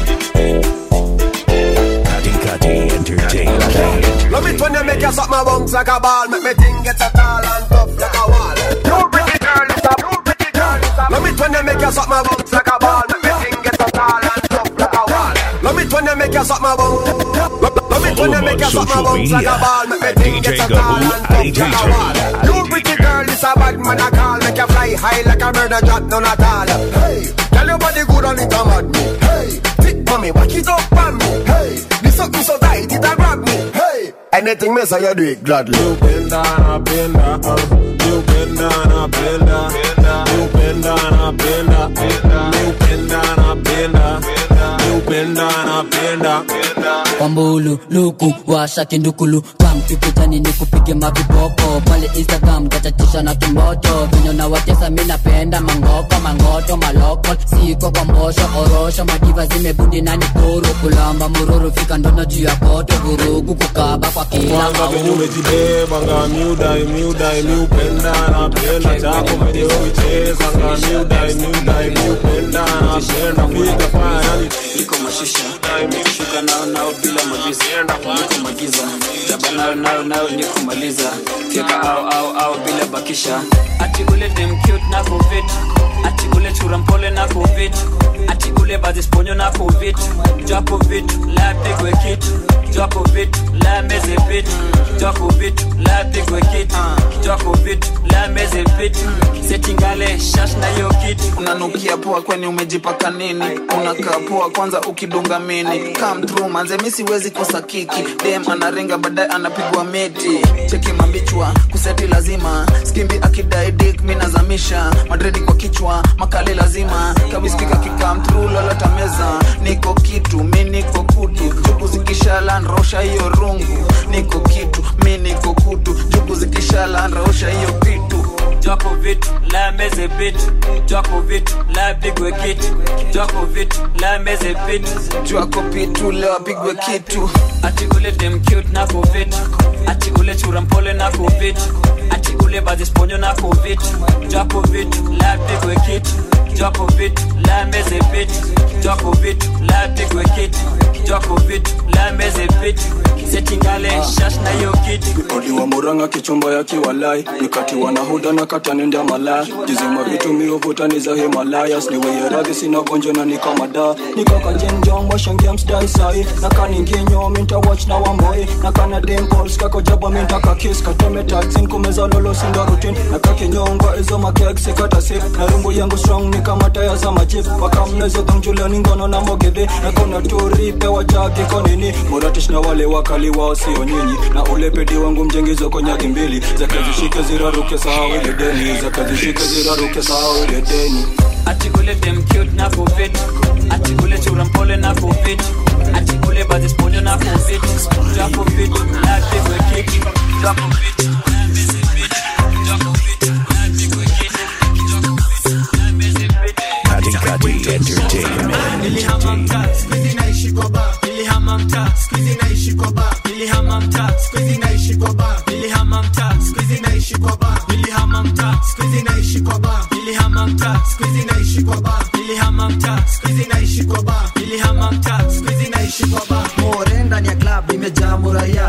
J: Love it when you make you suck my bones like a ball Make me think get a tall and tough like a wall You pretty girl, it's a you pretty girl, it's a Love it when you make you suck my bones like a ball Make me think get a tall and tough like a wall Love it when you make you suck my bones Love it when you make you suck my bones like a ball Make me think get a tall and tough like a wall You pretty girl, it's a bad man I call Make you fly high like a bird and drop none at all Hey, tell your body good and it a mad me Hey, thick mommy, walk it up on me Hey, this something so tight it a grab me Hey, anything me say you do it gladly You
H: bend down, bend down, you bend down, bend down, you bend down, bend down, you bend down, bend down, you bend down, bend down.
G: kwambulu luku washa kindukulu kam tukutani ni kupige maviboko pale instagram tatatisha na kimoto vinyo na watesa mi napenda mangoko mangoto maloko siko kwa mbosho orosho madiva zimebudi nani kuru kulamba mururu fika ndono juu ya koto vurugu kukaba kwa kila
H: Kwanza venye umejibeba nga miudai miudai miupenda napenda chako venye ukicheza nga miudai miudai miupenda napenda fika fayani
W: niko mashisha shuka nao nao bila magiza niko magiza jaba nayo nayo nayo niko maliza fyeka au au au bila bakisha ati ule dem cute na covid ati ule chura mpole na covid ati ule bazisponyo na covid japo vitu la pigwe kitu japo vitu la meze vitu japo vitu la pigwe kitu japo vitu la meze vitu setingale shash na yo kitu
X: unanukia poa kweni umejipaka nini unakaa poa kwanza ukidunga mini come through manze mi siwezi kosa kiki dem anarenga baadaye anapigwa meti cheki mambichwa kuseti lazima skimbi akidai dik mi nazamisha madredi kwa kichwa makali lazima kawiskika kikam through lolota meza niko kitu mi niko kutu jugu zikishala nrosha hiyo rungu niko kitu mi niko kutu jugu zikishala nrosha hiyo kitu
W: jwako vitu la meze vitu jwako vitu la pigwe kitu jwako vitu la meze vitu
X: jwako pitu leo apigwe kitu
W: ati ule dem cute na covid ati ule chura mpole na covid ati ule bazisponyo na covid jwako vitu la pigwe kitu jwako vitu la meze vitu jwako vitu la pigwe kitu jwako vitu la meze vitu setingale shash na yo kitu
V: odiwa muranga kichumba ya kiwalai nikatiwa na huda na katanenda malaya jizima vitu miovutani za himalayas niweye radhi sina gonjo na nikamada nikakajenjong washangiamsdai sai nakaninginyo minta watch na wamboi nakana dimpols kakojaba mintakakis kateme taxin kumeza lolo sinda rutin nakakinyongwa izo makek sikatasi na rungu yangu strong ni kama taya za majip wakamnezo dhangjuliani ngono na mogedhe nakona turipe wajagi konini muratish na wale wakali wao sio nyinyi na ule pedi wangu mjengizo konyagi mbili zakazishike ziraruke sahau ile deni zakazishike ziraruke sahau ile deni
W: ati ule dem cute na covid ati ule chura mpole na covid ati ule bazisponyo na covid japo vitu la pigwe kitu japo vitu la meze vitu japo vitu la pigwe kitu japo vitu la meze vitu
C: Katikati Entertainment.
Y: nilihama mtaa skuizi naishi kwa ba nilihama mtaa skuizi naishi kwa ba nilihama mtaa skuizi naishi kwa ba nilihama mtaa skuizi naishi kwa ba nilihama mtaa skuizi naishi kwa ba nilihama mtaa skuizi naishi kwa ba nilihama mtaa skuizi naishi kwa ba nilihama mtaa skuizi naishi kwa ba
Z: more ndani ya club imejaa muraya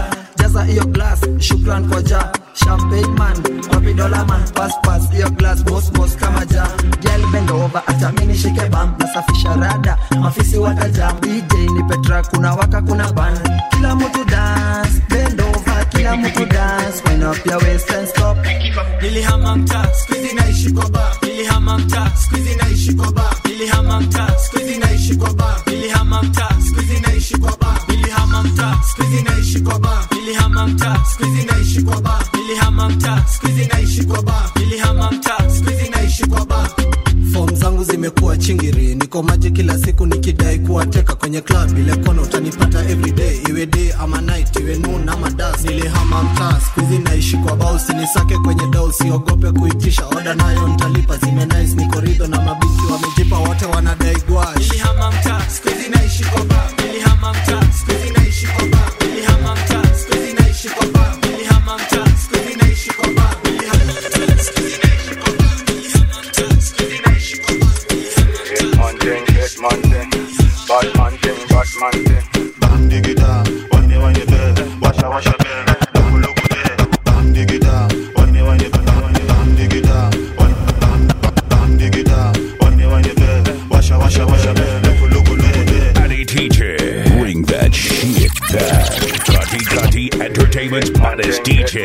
F: jaza hiyo glass shukran kwa ja champagne man wapi dola man pass pass hiyo glass boss boss kama ja girl bend over acha mimi shike bam nasafisha rada mafisi wataja DJ ni Petra kuna waka kuna ban kila mtu dance bend over kila mtu dance wind up your waist and stop
Y: nilihama mtaa skuizi naishi kwa ba nilihama mtaa skuizi naishi kwa ba nilihama mtaa skuizi naishi kwa ba nilihama mtaa skuizi naishi kwa ba nilihama mtaa skuizi naishi kwa ba nilihama mtaa skuizi naishi kwa ba nilihama mtaa skuizi naishi kwa ba nilihama mtaa skuizi naishi kwa ba
U: fom zangu zimekuwa chingiri niko maji kila siku nikidai kuwateka kwenye club ile kona utanipata everyday iwe day ama night iwe noon ama das nilihama mtaa skuizi naishi kwa bao sinisake kwenye dau siogope kuitisha oda nayo ntalipa zime nice niko ridho na mabiki wamejipa wote wanadai gwash
Y: nilihama mtaa skuizi naishi kwa ba nilihama mtaa skuizi naishi kwa ba nilihama mtaa skuizi naishi kwa ba nilihama mtaa skuizi naishi kwa ba nilihama mtaa skuizi naishi kwa ba nilihama mtaa skuizi naishi kwa ba
K: Bang digida, wine wine be, washa washa be, luku luku de. Bang digida, wine wine be, bang digida, wine bang bang digida, wine wine be, washa washa washa be, luku luku de.
C: Addy TJ. Bring that shit back. Cutty Cutty Entertainment's hottest DJ.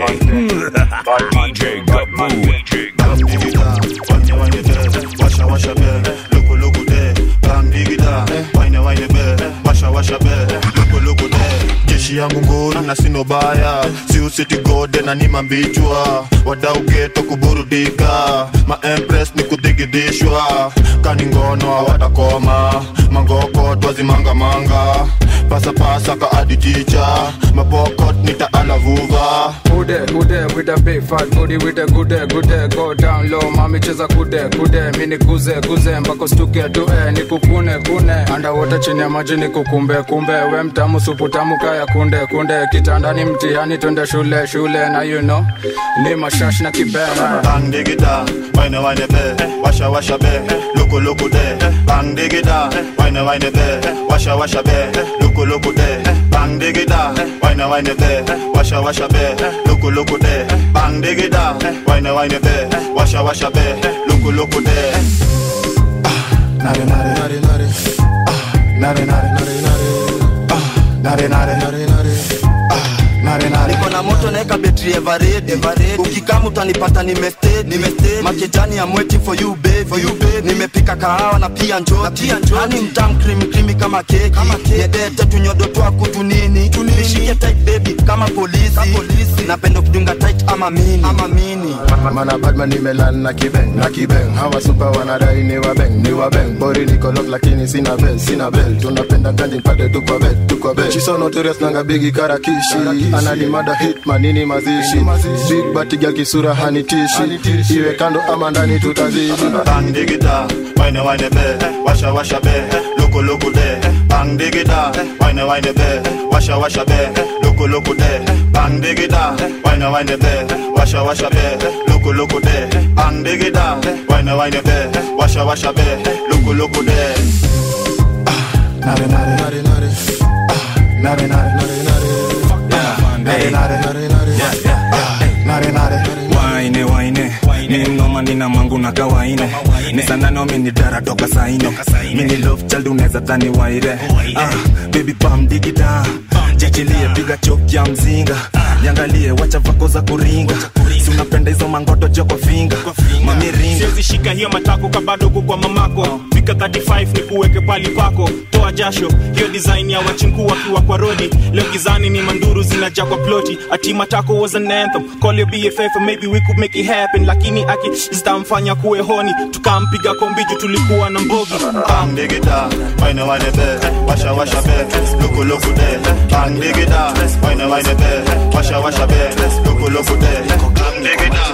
C: DJ Gaboo. DJ
K: Bang digida, wine wine be, washa washa be, luku luku de. Bang digida, wine wine be, washa washa be, luku luku de. Jeshi yangu nguru na sino baya, si usiti gode na ni mambichwa, wadau geto kuburudika, ma empress ni kudigidishwa, kani ngono hawatakoma, mangoko twazimangamanga, pasapasa ka adijicha, mapokot nitaalavuva.
B: Kude, kude, with a big fat booty, with a kude, kude, go down low, mami cheza kude, kude, mini kuze, kuze, mpaka stuke tue, nikukune, kune, underwater chini ya maji nikukumbe, kumbe, we mtamu, supu tamu, kaya kunde, kunde, kitandani mtihani, twende shule, shule, na you know, ni mashash na kibena.
K: Bang digida, wine wine be, washa washa be, luku luku de. Bang digida, wine wine be, washa washa be, luku luku de. Bang digida, wine wine be, washa washa be, luku luku de. Bang digida, wine wine be, washa washa be, luku luku de. Nare nare nare nare, ah, nare nare nare nare, ah, nare nare nare nare, ah, nare nare.
N: niko na moto naeka betri eveready ukikama utanipata nimestedi makejani ya mweti for you baby for you baby nimepika kahawa na pia njoti hani mtam cream cream kama keki nyedete tunyodo twaku tunini nishike tight baby kama polisi napenda kudunga tight ama mini ama mini
K: Mana badman nimelan na kibeng na kibeng hawa supa wanadai ni wabeng ni wabeng bori niko lock lakini sina bell sina bell tunapenda ganji mpate tu kwa bed tu kwa bed she so notorious nanga bigi karakishi anani mada hit manini mazishi big batiga kisura hanitishi iwe kando ama ndani tutazidi bang digida wine wine be washa washa be luku luku de bang digida wine wine be washa washa be luku luku de bang digida wine wine be washa washa be luku luku de bang digida wine wine be washa washa be luku luku de nare nare nare nare ah nare nare nare nare nare nare nare nare ah nare nare
O: waine waine ni mnoma nina mangu na kawaine ni sanano mini dara toka saine mini love child unaweza dhani waire ah, baby pam digida jichilie piga choki ya mzinga niangalie wacha vako za kuringa si unapenda hizo mangoto jo kwa finga mamiringa
R: siwezi shika hiyo matako kabadogo kwa mamako fika 35 ni kuweke pali pako toa jasho hiyo design ya wachinku wakiwa kwa rodi leo gizani ni manduru zinaja kwa ploti ati matako was an anthem call your bff and maybe we could make it happen lakini aki zitamfanya kuwe honi tukampiga kombiju tulikuwa na mbogi
K: bang digida wine wine be washa washa be luku luku de bang digida wine wine be washa washa be luku luku de bang digida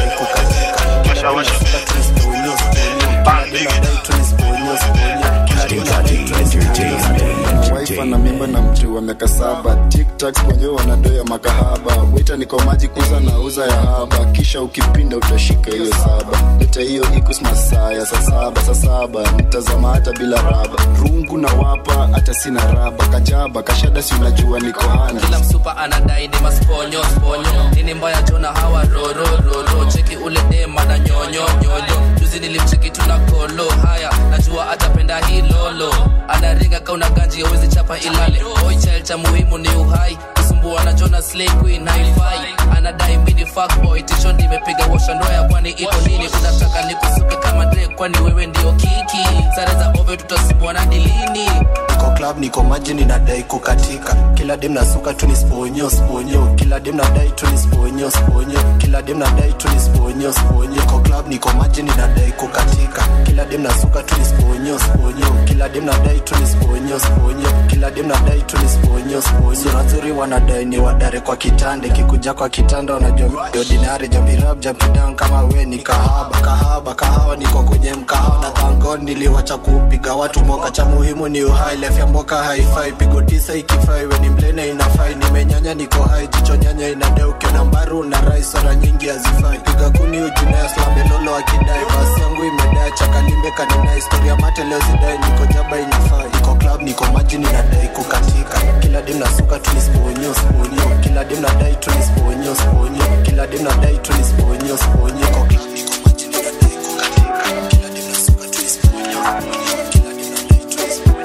K: washa washa be bang digida
C: Cutty Cutty Entertainment.
K: hapa na mimba na mti wa miaka saba tiktak kwenye wanadoya makahaba wita niko maji kuza na uza ya haba kisha ukipinda utashika hiyo saba leta hiyo ikus masaa ya saa saba saa saba nitazama hata bila raba rungu na wapa hata sina raba kajaba kashada si unajua niko hana
E: kila msupa anadai ni masponyo sponyo nini mbaya jona hawa roro roro cheki ule dema na nyonyo nyonyo juzi nilimcheki tuna kolo haya najua atapenda hii lolo anaringa kauna ganji awezi chapa ilale boy child cha muhimu ni uhai kusumbua na jona slay queen haifai anadai mini fuckboy tisho nimepiga washa ndoya kwani iko nini unataka nikusuke kama dre kwani wewe ndio kiki sare za ove tutasumbua na dilini
U: niko club niko maji ninadai kukatika kila dem nasuka tu ni sponyo sponyo kila dem nadai tu ni sponyo sponyo kila dem nadai tu ni sponyo sponyo niko club niko maji ninadai kukatika kila dem nasuka tu ni sponyo sponyo kila dem nadai tu ni sponyo sponyo kila dem nadai tu ni sponyo sponyo sura nzuri wanadai ni wadare kwa kitande kikuja kwa kitanda wanajua ordinary jumping up jumping down kama we ni kahaba kahaba kahawa niko kwenye mkahawa na thangon niliwacha kupiga watu moka cha muhimu ni uhai lefya mboka haifai pigo tisa ikifai we ni mlene inafai nimenyanya niko hai jicho nyanya inadai ukiona mbaru na rai sora nyingi hazifai piga kuni ujinaya slambelolo akidai basi yangu imedai chakalimbe kanina historia mate leo sidai niko jaba inafai niko club niko maji ninadai kukatika kila dem nasuka tu ni sponyo sponyo kila dem nadai tu ni sponyo sponyo kila dem nadai tu ni sponyo sponyo niko club niko maji ninadai kukatika kila dem nasuka tu ni sponyo sponyo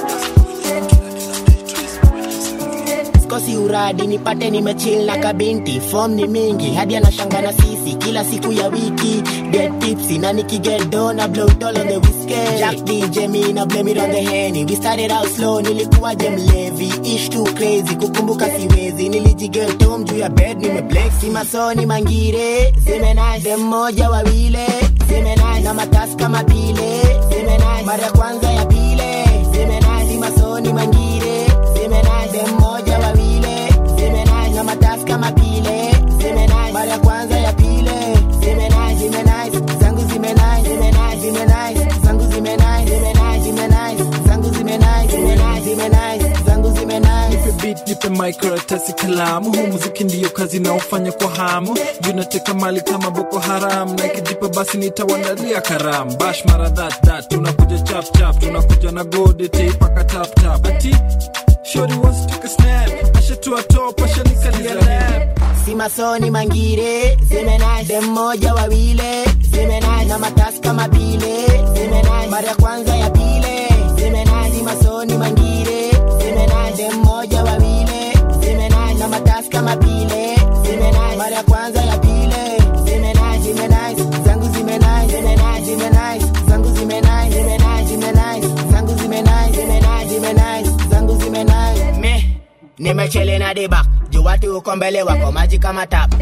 L: sikosi uradi nipate nimechill na kabinti fom ni mingi hadi anashanga na sisi kila siku ya wiki get tipsy na nikigedo na blow it all on the whiskey jack dj me na blame it on the henny we started out slow nilikuwa je mlevi ish too crazy kukumbuka siwezi nilijigetom juu ya bed nimeblex si masoni mangire zimenai dem moja wawile zimenai na matasi kama pile zimenai mara ya kwanza ya pile zimenai si masoni mangire zimenai dem moja wawile zimenai na matasi kama pile zimenai mara ya kwanza ya pile zimenai zimenai zangu zimenai zimenai zimenai zangu zimenai zimenai zimenai zangu zimenai zimenai zimenai zangu zimenai
A: nipe beat nipe microtasi kalamu huu muziki ndiyo kazi naofanya kwa hamu juu nateka mali kama boko haram na ikijipa basi nitawandalia karam bash mara that that tunakuja chap chap tunakuja na gode teipaka tap tap ati shori wants to take a snap ashatua top ashanikalia lap
L: si masoni mangire zimenai dem moja wawile zimenai na matasi kama pile zimenai mara ya kwanza ya pile zimenai si masoni mangire zimenai dem moja wawile zimenai na matasi kama pile zimenai mara ya kwanza ya pile zimenai zimenai zangu zimenai zimenai zimenai zangu zimenai zimenai zimenai zangu zimenai zimenai zimenai zangu zimenai me nimechele na dibak juu watu uko mbele wako maji kama tap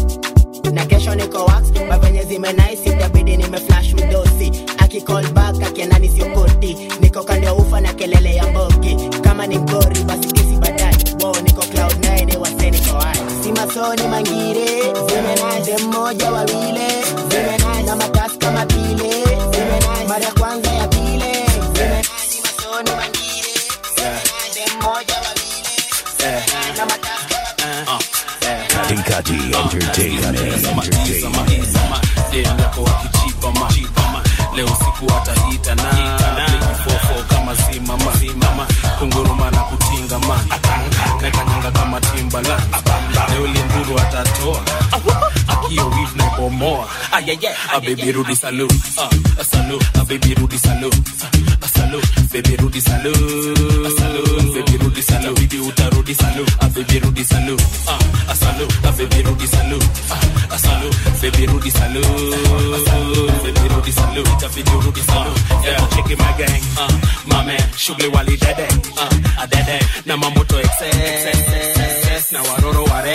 L: na kesho niko wax mavenye zimenaisi itabidi nimeflash mdosi akicall back akienda siokoti niko kando ya ufa na kelele ya mbogi kama ni mgori basi kesi baadaye wo niko cloud 9 wase niko hai si masoni mangire zimenai dem moja wawile zimenai na matasi kama pile zimenai mara ya kwanza ya pile zimenai si masoni mangire zimenai dem moja wawile zimenai na matasi
C: Kati Kati Entertainment. Entertainment.
M: yako wakichipama leo siku atahita na fofo kama zimama zimama kunguruma na kutingama nakanyanga kama timbala leo limburu atatoa akio wif naibomoa abebi rudi salu Ah, salu abebi rudi salu Ah, salu bebi rudi salu Ah, salu bebi rudi salu bibi utarudi salu abebi rudi salu Ah, salu abebi rudi salu Ah, salu bebi rudi salu bebi rudi salu itabidi urudi salu yeah check it my gang uh, my man shughuli wali dede uh, adede na mamoto excess na waroro ware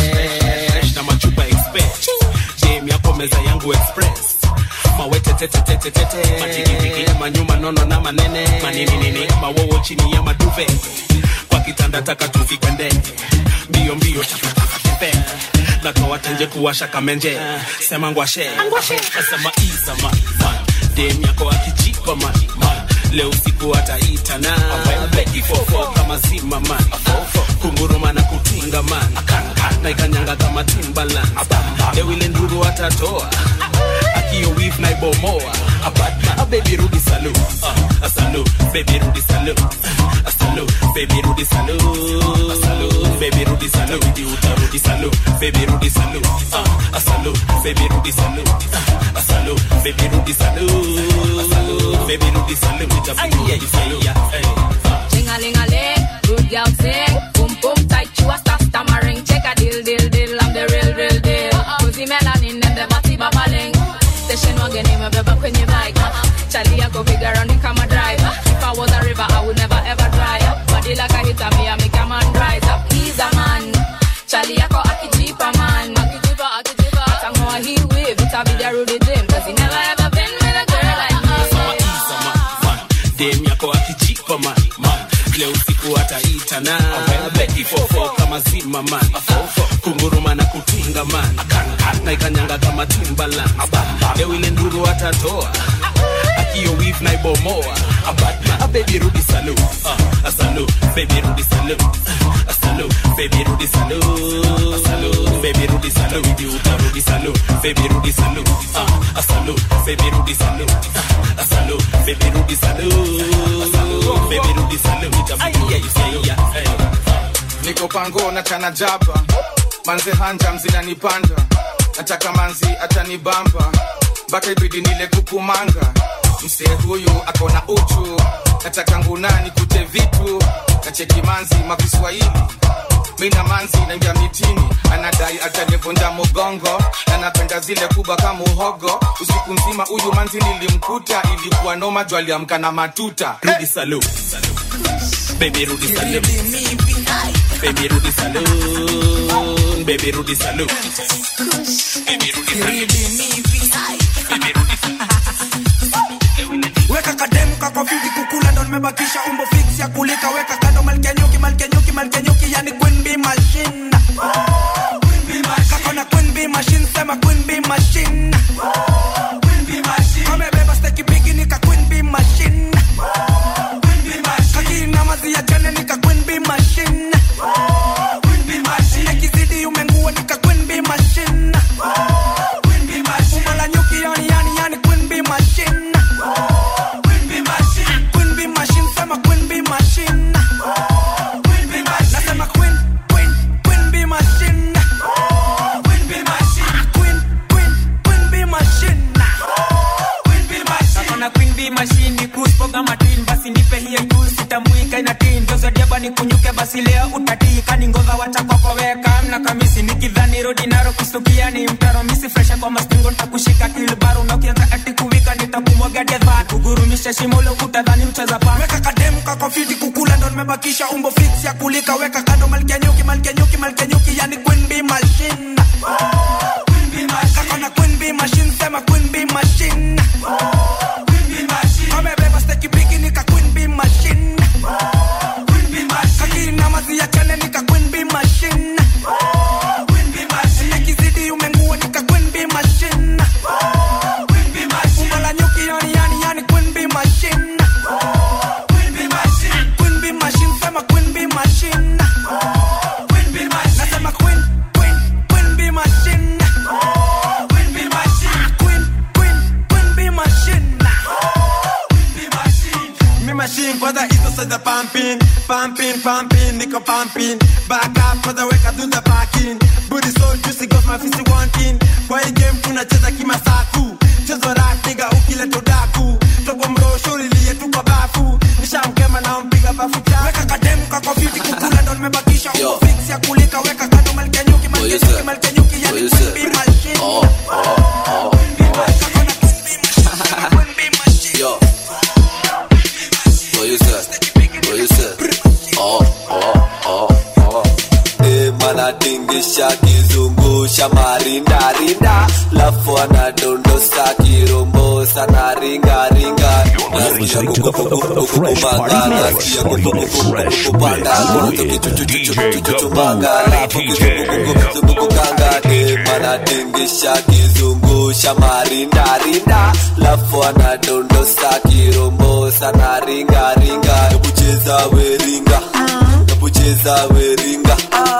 M: na machupa express jam yako meza yangu express mawetetetetetete majigijigi manyuma nono na manene maninini mawowo chini ya maduve kwa kitanda taka tuvikende mbio mbio chapatafatepe natoa tenje kuwasha kamenje sema ngwashe sema iza man man dem yako akijipa man man leo siku ataitana beki fofo kama zima man kunguruma na kutinga man na ikanyanga kama timbaland leo ile nduru atatoa akio wif na ibomoa a baby rudi salu uh, a salu baby rudi salu a salu baby rudi salu a salu baby rudi salu idi utarudi salu baby rudi salu uh, a salu baby rudi salu uh, a salu baby rudi salu a salu baby rudi salu itapigia ifaya
D: Ching-a-ling-a-ling, good girl sing. Boom boom tight, you a stop stammering. Check a deal deal deal, I'm the real real deal. Cozy melanin and the body babbling. Station wagon in my beba kwenye bike. Charlie yako figure on kama driver. If I was a river, I would never ever dry up. Body like a hit me, I make a man rise up. He's a man. Charlie yako akijipa man. Akijipa, akijipa. Atangoa he wave, it's a video Rudy Jim. Cause he never ever been with a girl like me.
M: dem yako akichipa man man leo siku ataitana beki fofo kama zima man kunguruma na kutinga man na ikanyanga kama timbaland leo ile nduru atatoa akio wif na ibomoa a baby rudi salu uh, a salu baby rudi salu a salu baby rudi salu a salu baby rudi salu idi utarudi salu baby rudi salu uh, a salu baby rudi salu uh, a salu baby rudi salu a salu baby rudi salu itapigia ifaya
B: niko pango na chana jaba manze hanja mzinanipanda nataka manzi atanibamba mpaka ibidi nile kukumanga msee huyu akona uchu nataka ngunani kute vitu nacheki manzi makiswahili mina manzi naingia mitini anadai atanivunja mugongo na napenda zile kubwa kama uhogo usiku mzima huyu manzi nilimkuta ilikuwa noma juu aliamka na matuta
M: rudi salu baby rudi salu baby rudi salu baby rudi salu baby rudi salu
P: weka kademu kako fiti kukula ndo nimebakisha umbo fix ya kulika weka kando malkenyuki malkenyuki malkenyuki yani queen bee machine kako na queen bee machine sema queen bee machine kamebeba steki bigi nika queen bee machine kakina mazi ya jane nika queen bee machine ekizidi umengua nika queen bee machine umbo la nyuki yani yani yani queen bee machine Queen bee machine, sema queen bee machine. Nasema queen, queen, queen bee machine. Queen, queen, queen bee machine.
Q: Nakona queen bee machine ni kuspo kama tin basi nipe hiyo juu sitamwika ina tin dozo diaba ni kunyuke basi leo utatii kani ngova wacha kwako weka mna kamisi nikidhani rodi naro kustukia ni mtaro misi fresha kwa mastingo nitakushika kilbaro na ukianza ati kuwika nitakumwaga dedha kugurumisha shimo lo utadhani mcheza pa
P: Weka kademu kako fiti kukula ndo nimebakisha umbo fix ya kulika weka kando malkia nyuki malkia nyuki malkia nyuki yani queen bee machine. Kako na queen bee machine sema queen bee machine. Amebeba steki bigi nika queen bee machine. Kakina mazi ya chane nika queen bee machine. Ekizidi umengua nika queen bee machine. Umbo la nyuki yani yani yani queen bee machine. Queen bee machine sema queen bee machine. Nasema queen queen queen bee machine. Queen queen queen bee machine.
S: Me machine kwanza hizo sasa pumping pumping pumping niko pumping back up kwanza weka do the parking booty so juicy got my fist wanting kwa hii game tunacheza kimasaku chezo rack nigga ukileta udaku tobo mrosho lilie tu kwa bafu nishamkema na mpiga bafu cha
P: Weka kademu kako fiti kukula ndo nimebakisha umbo fix ya kulika weka kando malkia nyuki malkia nyuki malkia nyuki yani queen bee machine.
T: Yo. What you say? What you say? Oh, oh, oh, oh. Eh, mana tingisha kizungu
G: akizungusha marindarinda lafu anadondosa kirombosa na ringaringa nasikia kukukumanga nasikia kukukupanda kuchuchuchuchuchumbanga lafu kizungukukanga demanatingisha kizungusha marindarinda lafu anadondosa kirombosa na ringaringa ebucheza weringa ebucheza weringa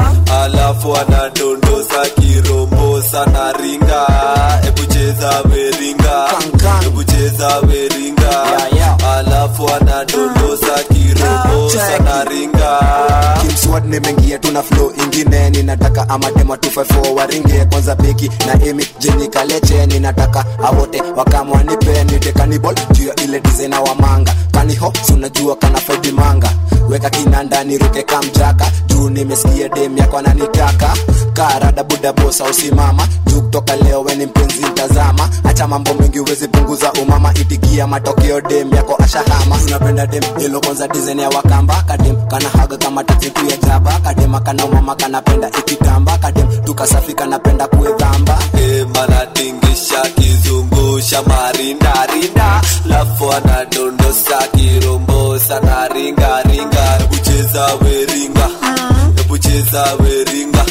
G: alafu anadondosa kirombosa na ringa ebucheza weringa ebucheza weringa alafu anadondosa kirombosa na ringa
H: kimswad nimeingia tuna flow ingine ninataka amatema 254 waringe kwanza beki na emi jeni kaleche ninataka awote wakamwanipe nite kanibol juu ya ile dizena wa manga kaniho sunajua kana faidi manga weka kinanda niruke kamjaka juu nimesikia dem yako ananitaka karada buda bosa usimama juu kutoka leo weni mpenzi mtazama acha mambo mengi uwezi punguza umama itikia matokeo dem yako ashahama unapenda dem ilo kwanza dizaini ya wakamba kadem kana haga kama tatitu ya jaba kadema kana umama kanapenda ikitamba kadem tukasafi kanapenda kuedhamba
G: manatingisha kizungusha marindarinda lafu anadondosa kirombosa na ringaringa ebucheza weringa ebucheza weringa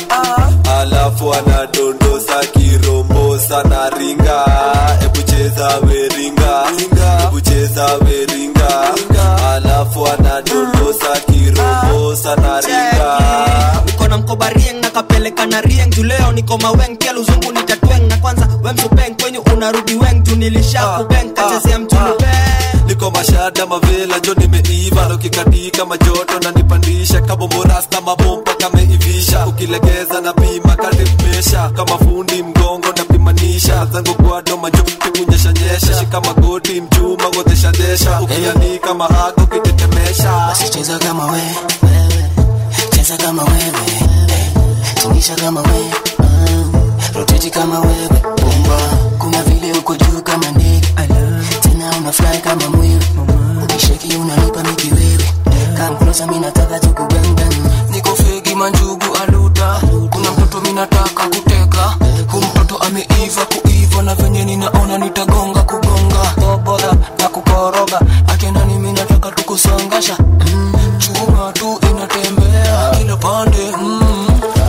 G: alafu anadondosa kirombosa na ringa ebucheza weringa ebucheza weringa alafu anadondosa kirombosa na ringa
I: niko na mkoba rieng na kapeleka na rieng juu leo niko maweng pia luzungu nitatweng na kwanza wemsupeng kwenyu unarudi weng juu nilisha kubeng kachezea mtunu
G: niko mashada mavela jo nimeiva ukikatika majoto na nipandisha kabomborasta mabomba kameivisha ukilegeza na pima kadimesha kama fundi mgongo napimanisha zangu gwado majoki kunyeshanyesha shika magoti mchuma godeshadesha ukianika mahago ukitetemesha
L: basi cheza kama we wewe cheza kama wewe eh, tingisha kama we mm, roteti kama wewe bomba kuna vile uko juu kama ndege tena una fly kama mwewe ukisheki unanipa mikiwewe come closer mimi nataka tukubembem
I: niko fegi manjugu aluda kuna mtoto minataka kuteka hu mtoto ameiva kuiva na venye ninaona nitagonga kugonga boboda na kukoroga akenda nimi nataka tukusongasha mm, chuma tu inatembea kila pande mm.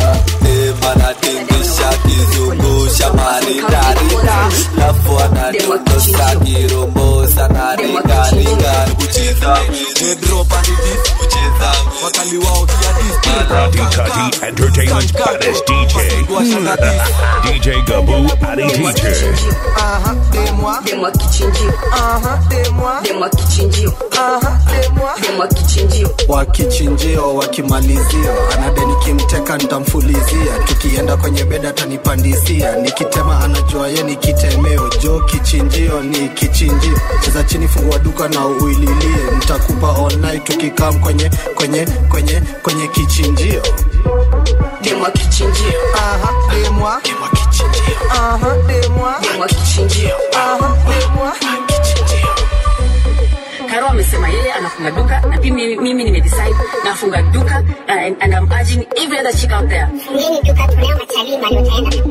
G: manatingisha kizungusha marindarinda lafu anadondosa kirombosa na ringaringa kucheza kucheza
A: wakali wao
C: Tati Entertainment's baddest DJ. DJ Gabu Adi Teacher.
J: Aha, demwa demwa kichinjio aha demwa demwa kichinjio aha demwa demwa kichinjio
U: wakichinjio wakimalizio anade nikimteka ntamfulizia tukienda kwenye beda atanipandisia nikitema anajua ye ni kitemeo jo kichinjio ni kichinjio cheza chini fungua duka na uililie ntakupa online tukikam kwenye kwenye kwenye kwenye kichinjio
J: demwa kichinjio aha demwa demwa kichinjio aha demwa demwa kichinjio aha demwa
T: Karo amesema yeye anafunga duka na pia mimi, mimi nimedecide nafunga duka uh, and, and I'm urging every other chick out there.
Z: Fungeni duka tunao matalii mali utaenda.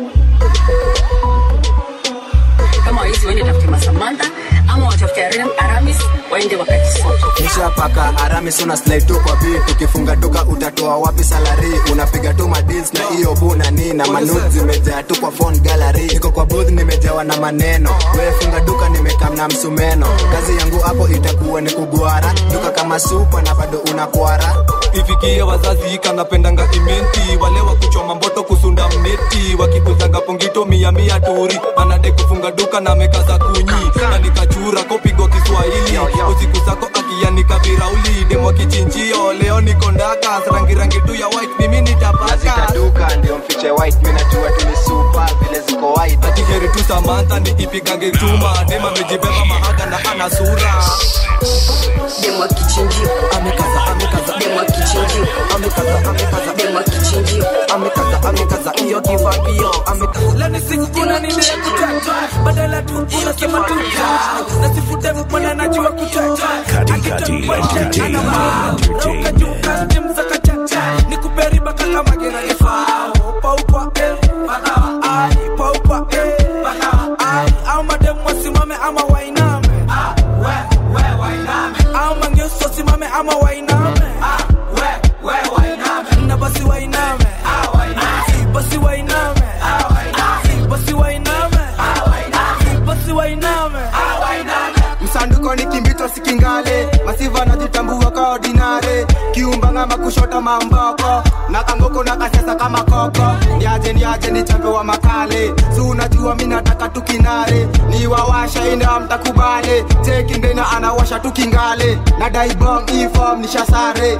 T: Kama waizi waende tafute Masamantha ama watafute Aram, Aramis waende wakajisoto.
H: kisha paka aramis una slide tu kwa beat ukifunga duka utatoa wapi salari unapiga tu madils na hiyo buna nina manud zimejaa tu kwa phone gallery niko kwa booth nimejawa na maneno wewe funga duka nimekam na msumeno kazi yangu hapo itakuwa ni kugwara duka kama supa na bado unakwara
A: ifikie wazazi kanapendanga imenti wale wa kuchoma mboto kusunda mneti wakikuzanga pongito mia mia turi anade kufunga duka na mekaza kunyi na nikachura kopigwa kiswahili usiku zako akianika virauli demo kichinjio leo niko ndaka rangirangi tu ya white mimi nitapaka
H: duka ndio mfiche white mimi najua tu ni super vile ziko white
A: ati heri tu samantha nikipigange chuma dema amejibeba mahaga na ana sura
T: Demwa kichinjio
U: amekaza amekaza
T: demwa kichinjio
U: amekaza amekaza
T: demwa kichinjio
U: amekaza amekaza hiyo kivakio amekaza
P: leo ni siku kuna nini ya kutata badala tu unasema tu ta nasifute mwana najua kutata
C: Kati Kati Entertainment.
P: nikuperiba kaka magera ifao paupa eh ama wainame na basi wainame Si, basi wainame Si, basi wainame Si, basi wainame
F: msanduko ni kimbito sikingale masiva najitambua ka ordinare kiumbanga makushota mamboko na kangoko na kasesa kama koko niaje niaje ni chambe wa makale si unajua mi nataka tukinare ni wawasha ina mtakubale tekindena anawasha tukingale na daibong ifom nishasare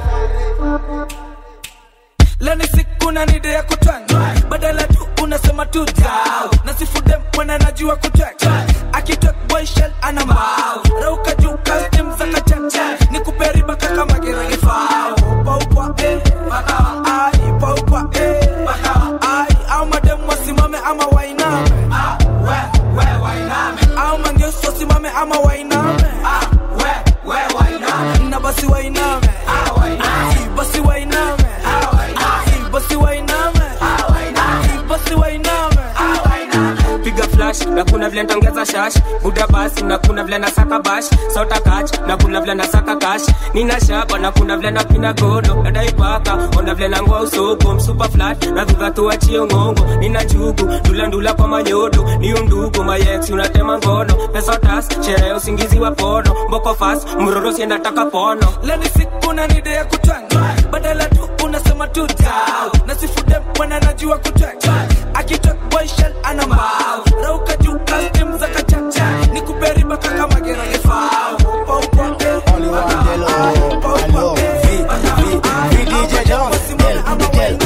P: leni siku na nide ya kutwanga badala tu unasema tu dau na sifude mwana najua kutwanga akitok boy shell ana mbao rauka juu custom za kachacha ni kuperiba kaka magerege fao paukwa eh bakawa ai paukwa eh bakawa ai au madem wasimame ama wainame ah we we wainame au mangeso simame ama wainame ah we we wainame na basi wainame ah wainame basi wainame ah wainame basi wainame ah wainame basi wainame ah wainame
Q: piga flash na kuna vile ntongeza shash buda basi na kuna vile na saka bash sota kach na kuna vile na saka kash nina shaba na kuna vile na pina godo nadai paka ona vile na ngoa usoko msupa flat na dhudha tuachie ngongo nina jugu ndula ndula kwa manyodo ni undugu mayex unatema ngono pesa tas sherehe usingizi wa pono mboko fast mroro sienda taka pono
P: leni siku na nide ya kutwanga badala tu unasema tu dau na sifude mwana najua kutwanga akitok boy shell ana mbao rauka juu custom za kachacha ni kuperiba kaka magerege fao paukwa eh paukwa eh
H: VDJ Jones, Del, Del.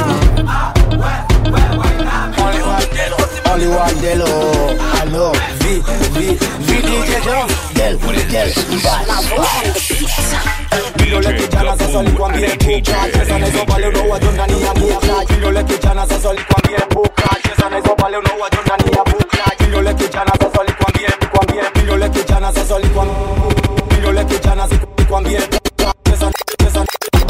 H: Only one Delo, I know. V, V, VDJ Jones, Del, Del,
F: Vidole kijana sasa likwambie puka cheza na hizo pale unaowajo ndani ya buka Vidole kijana sasa likwambie puka cheza na hizo pale unaowajo ndani ya buka Vidole kijana sasa likwambie likwambie Vidole kijana sasa likwambie Vidole kijana likwambie puka cheza cheza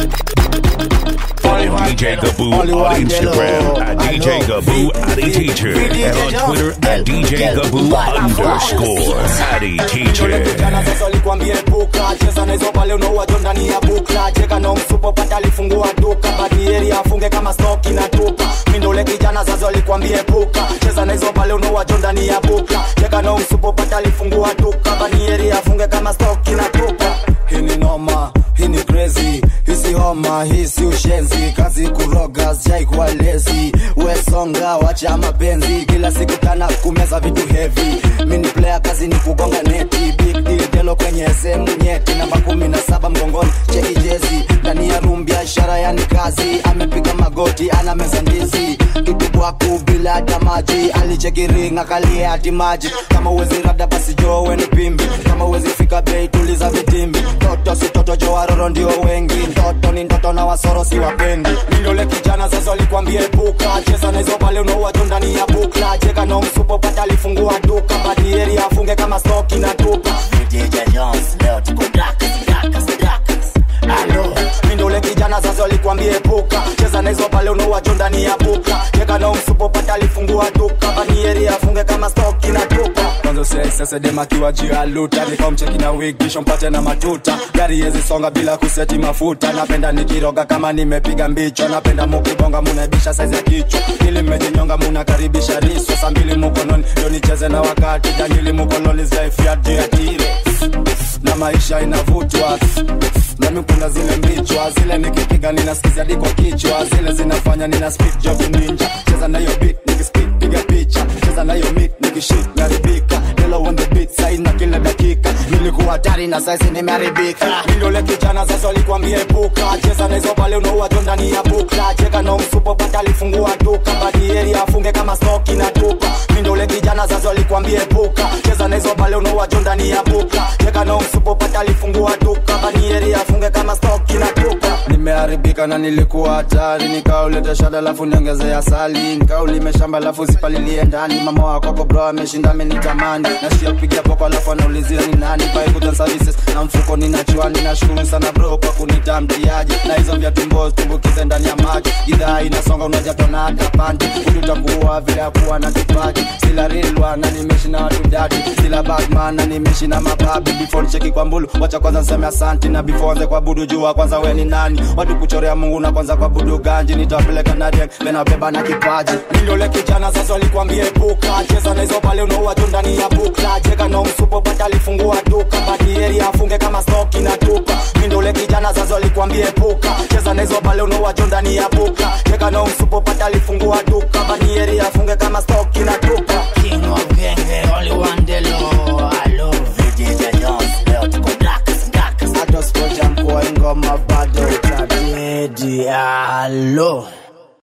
C: Follow DJ Gaboo on Instagram at DJ Gaboo Addy Teacher and on Twitter at DJ Gaboo underscore Addy
F: Vidole kijana
C: Teacher.
F: sasa likwambie puka cheza na hizo pale unaowajo ndani ya buka cheka na msupo pata alifungua duka badieri afunge kama stoki na tupa mindole kijana sasa likwambie puka cheza na hizo pale unaowajo ndani ya buka cheka na msupo pata alifungua duka badieri afunge kama stoki na tupa hii ni noma hii ni crazy hisi homa hisi ushenzi kazi kuroga sijaikuwa lezi wesonga wacha mapenzi kila siku tana kumeza vitu heavy mini player kazi ni kugonga neti big deal delo kwenye sehemu nyeti namba kumi na saba mgongoni cheki jezi ndani ya room biashara yani kazi amepiga magoti ana meza ndizi kitu kwaku bila hata maji alicheki ring akalie hati maji kama uwezi rada basi jowe ni pimbi kama uwezi fika bei tuliza vitimbi toto si toto jo waroro ndio wengi ndoto ni ndoto na wasoro si wapendi mindole kijana sasa likwambie puka cheza na hizo pale unaowajo ndani ya bukla cheka na msupo pata alifungua duka badieri afunge kama stoki na tupa
H: DJ Jones, leo tuko dakas, dakas, dakas. Alo,
F: mindole kijana sasa likwambie puka cheza na hizo pale unaowajo ndani ya buka cheka na msupo pata alifungua duka badieri afunge kama stoki na tupa kwanza sesesedemakiwa juu ya luta nikamcheki na wig kisha mpate na matuta gari yezi songa bila kuseti mafuta napenda nikiroga kama nimepiga mbicho napenda mukibonga munaibisha saizi ya kichwa ili mmejinyonga munakaribisha riso saa mbili mukononi ndo nicheze na wakati jangili mukoloni zaifiadiatire na maisha inavutwa nami kuna zile mbichwa zile nikipiga ninasikiza hadi kwa kichwa zile zinafanya nina speed job ninja cheza na hiyo beat nikispit piga picha cheza na hiyo meat nikishit naribika Hello on the beat size na kila dakika nilikuwa hatari na saizi nimeharibika mindole kijana sasa likwambie puka cheza na hizo pale unaowajo ndani ya bukla cheka na msupo pata alifungua duka badieri afunge kama stoki na tupa mindole kijana sasa likwambie puka cheza na hizo pale unaowajo ndani ya bukla cheka na msupo pata alifungua duka badieri afunge kama stoki na tupa nimeharibika
B: nilionekana nilikuwa hatari nikauleta shada lafu niongeze asali nikaulime shamba lafu zipalilie ndani mama wakoko bro ameshinda amenitamani nasikia kupigia poko alafu anaulizia ni nani paikuta services na mfuko ninachua ninashukuru sana bro kwa kunita mtiaji na hizo vya tumbo tumbukize ndani ya maji idhaa inasonga unajatona hata panti ulitambua vile akuwa na kipaji sila rilwa na nimeshi na watu dadi sila batman na nimeshi na mababi before nicheki kwa mbulu wacha kwanza nseme asanti na before anze kwa budu jua kwanza we ni nani watu kuchorea mungu na kwanza kwa budu ganji nitawapeleka na rieng venabeba na kipaji
F: Nindole kijana sasa walikwambia epuka cheza na hizo pale unaua tu ndani ya bukla cheka na umsupo pata alifungua duka badieri afunge kama stoki na tupa Nindole kijana sasa walikwambia epuka cheza na hizo pale unaua tu ndani ya bukla cheka na umsupo pata alifungua duka badieri afunge kama stoki na tupa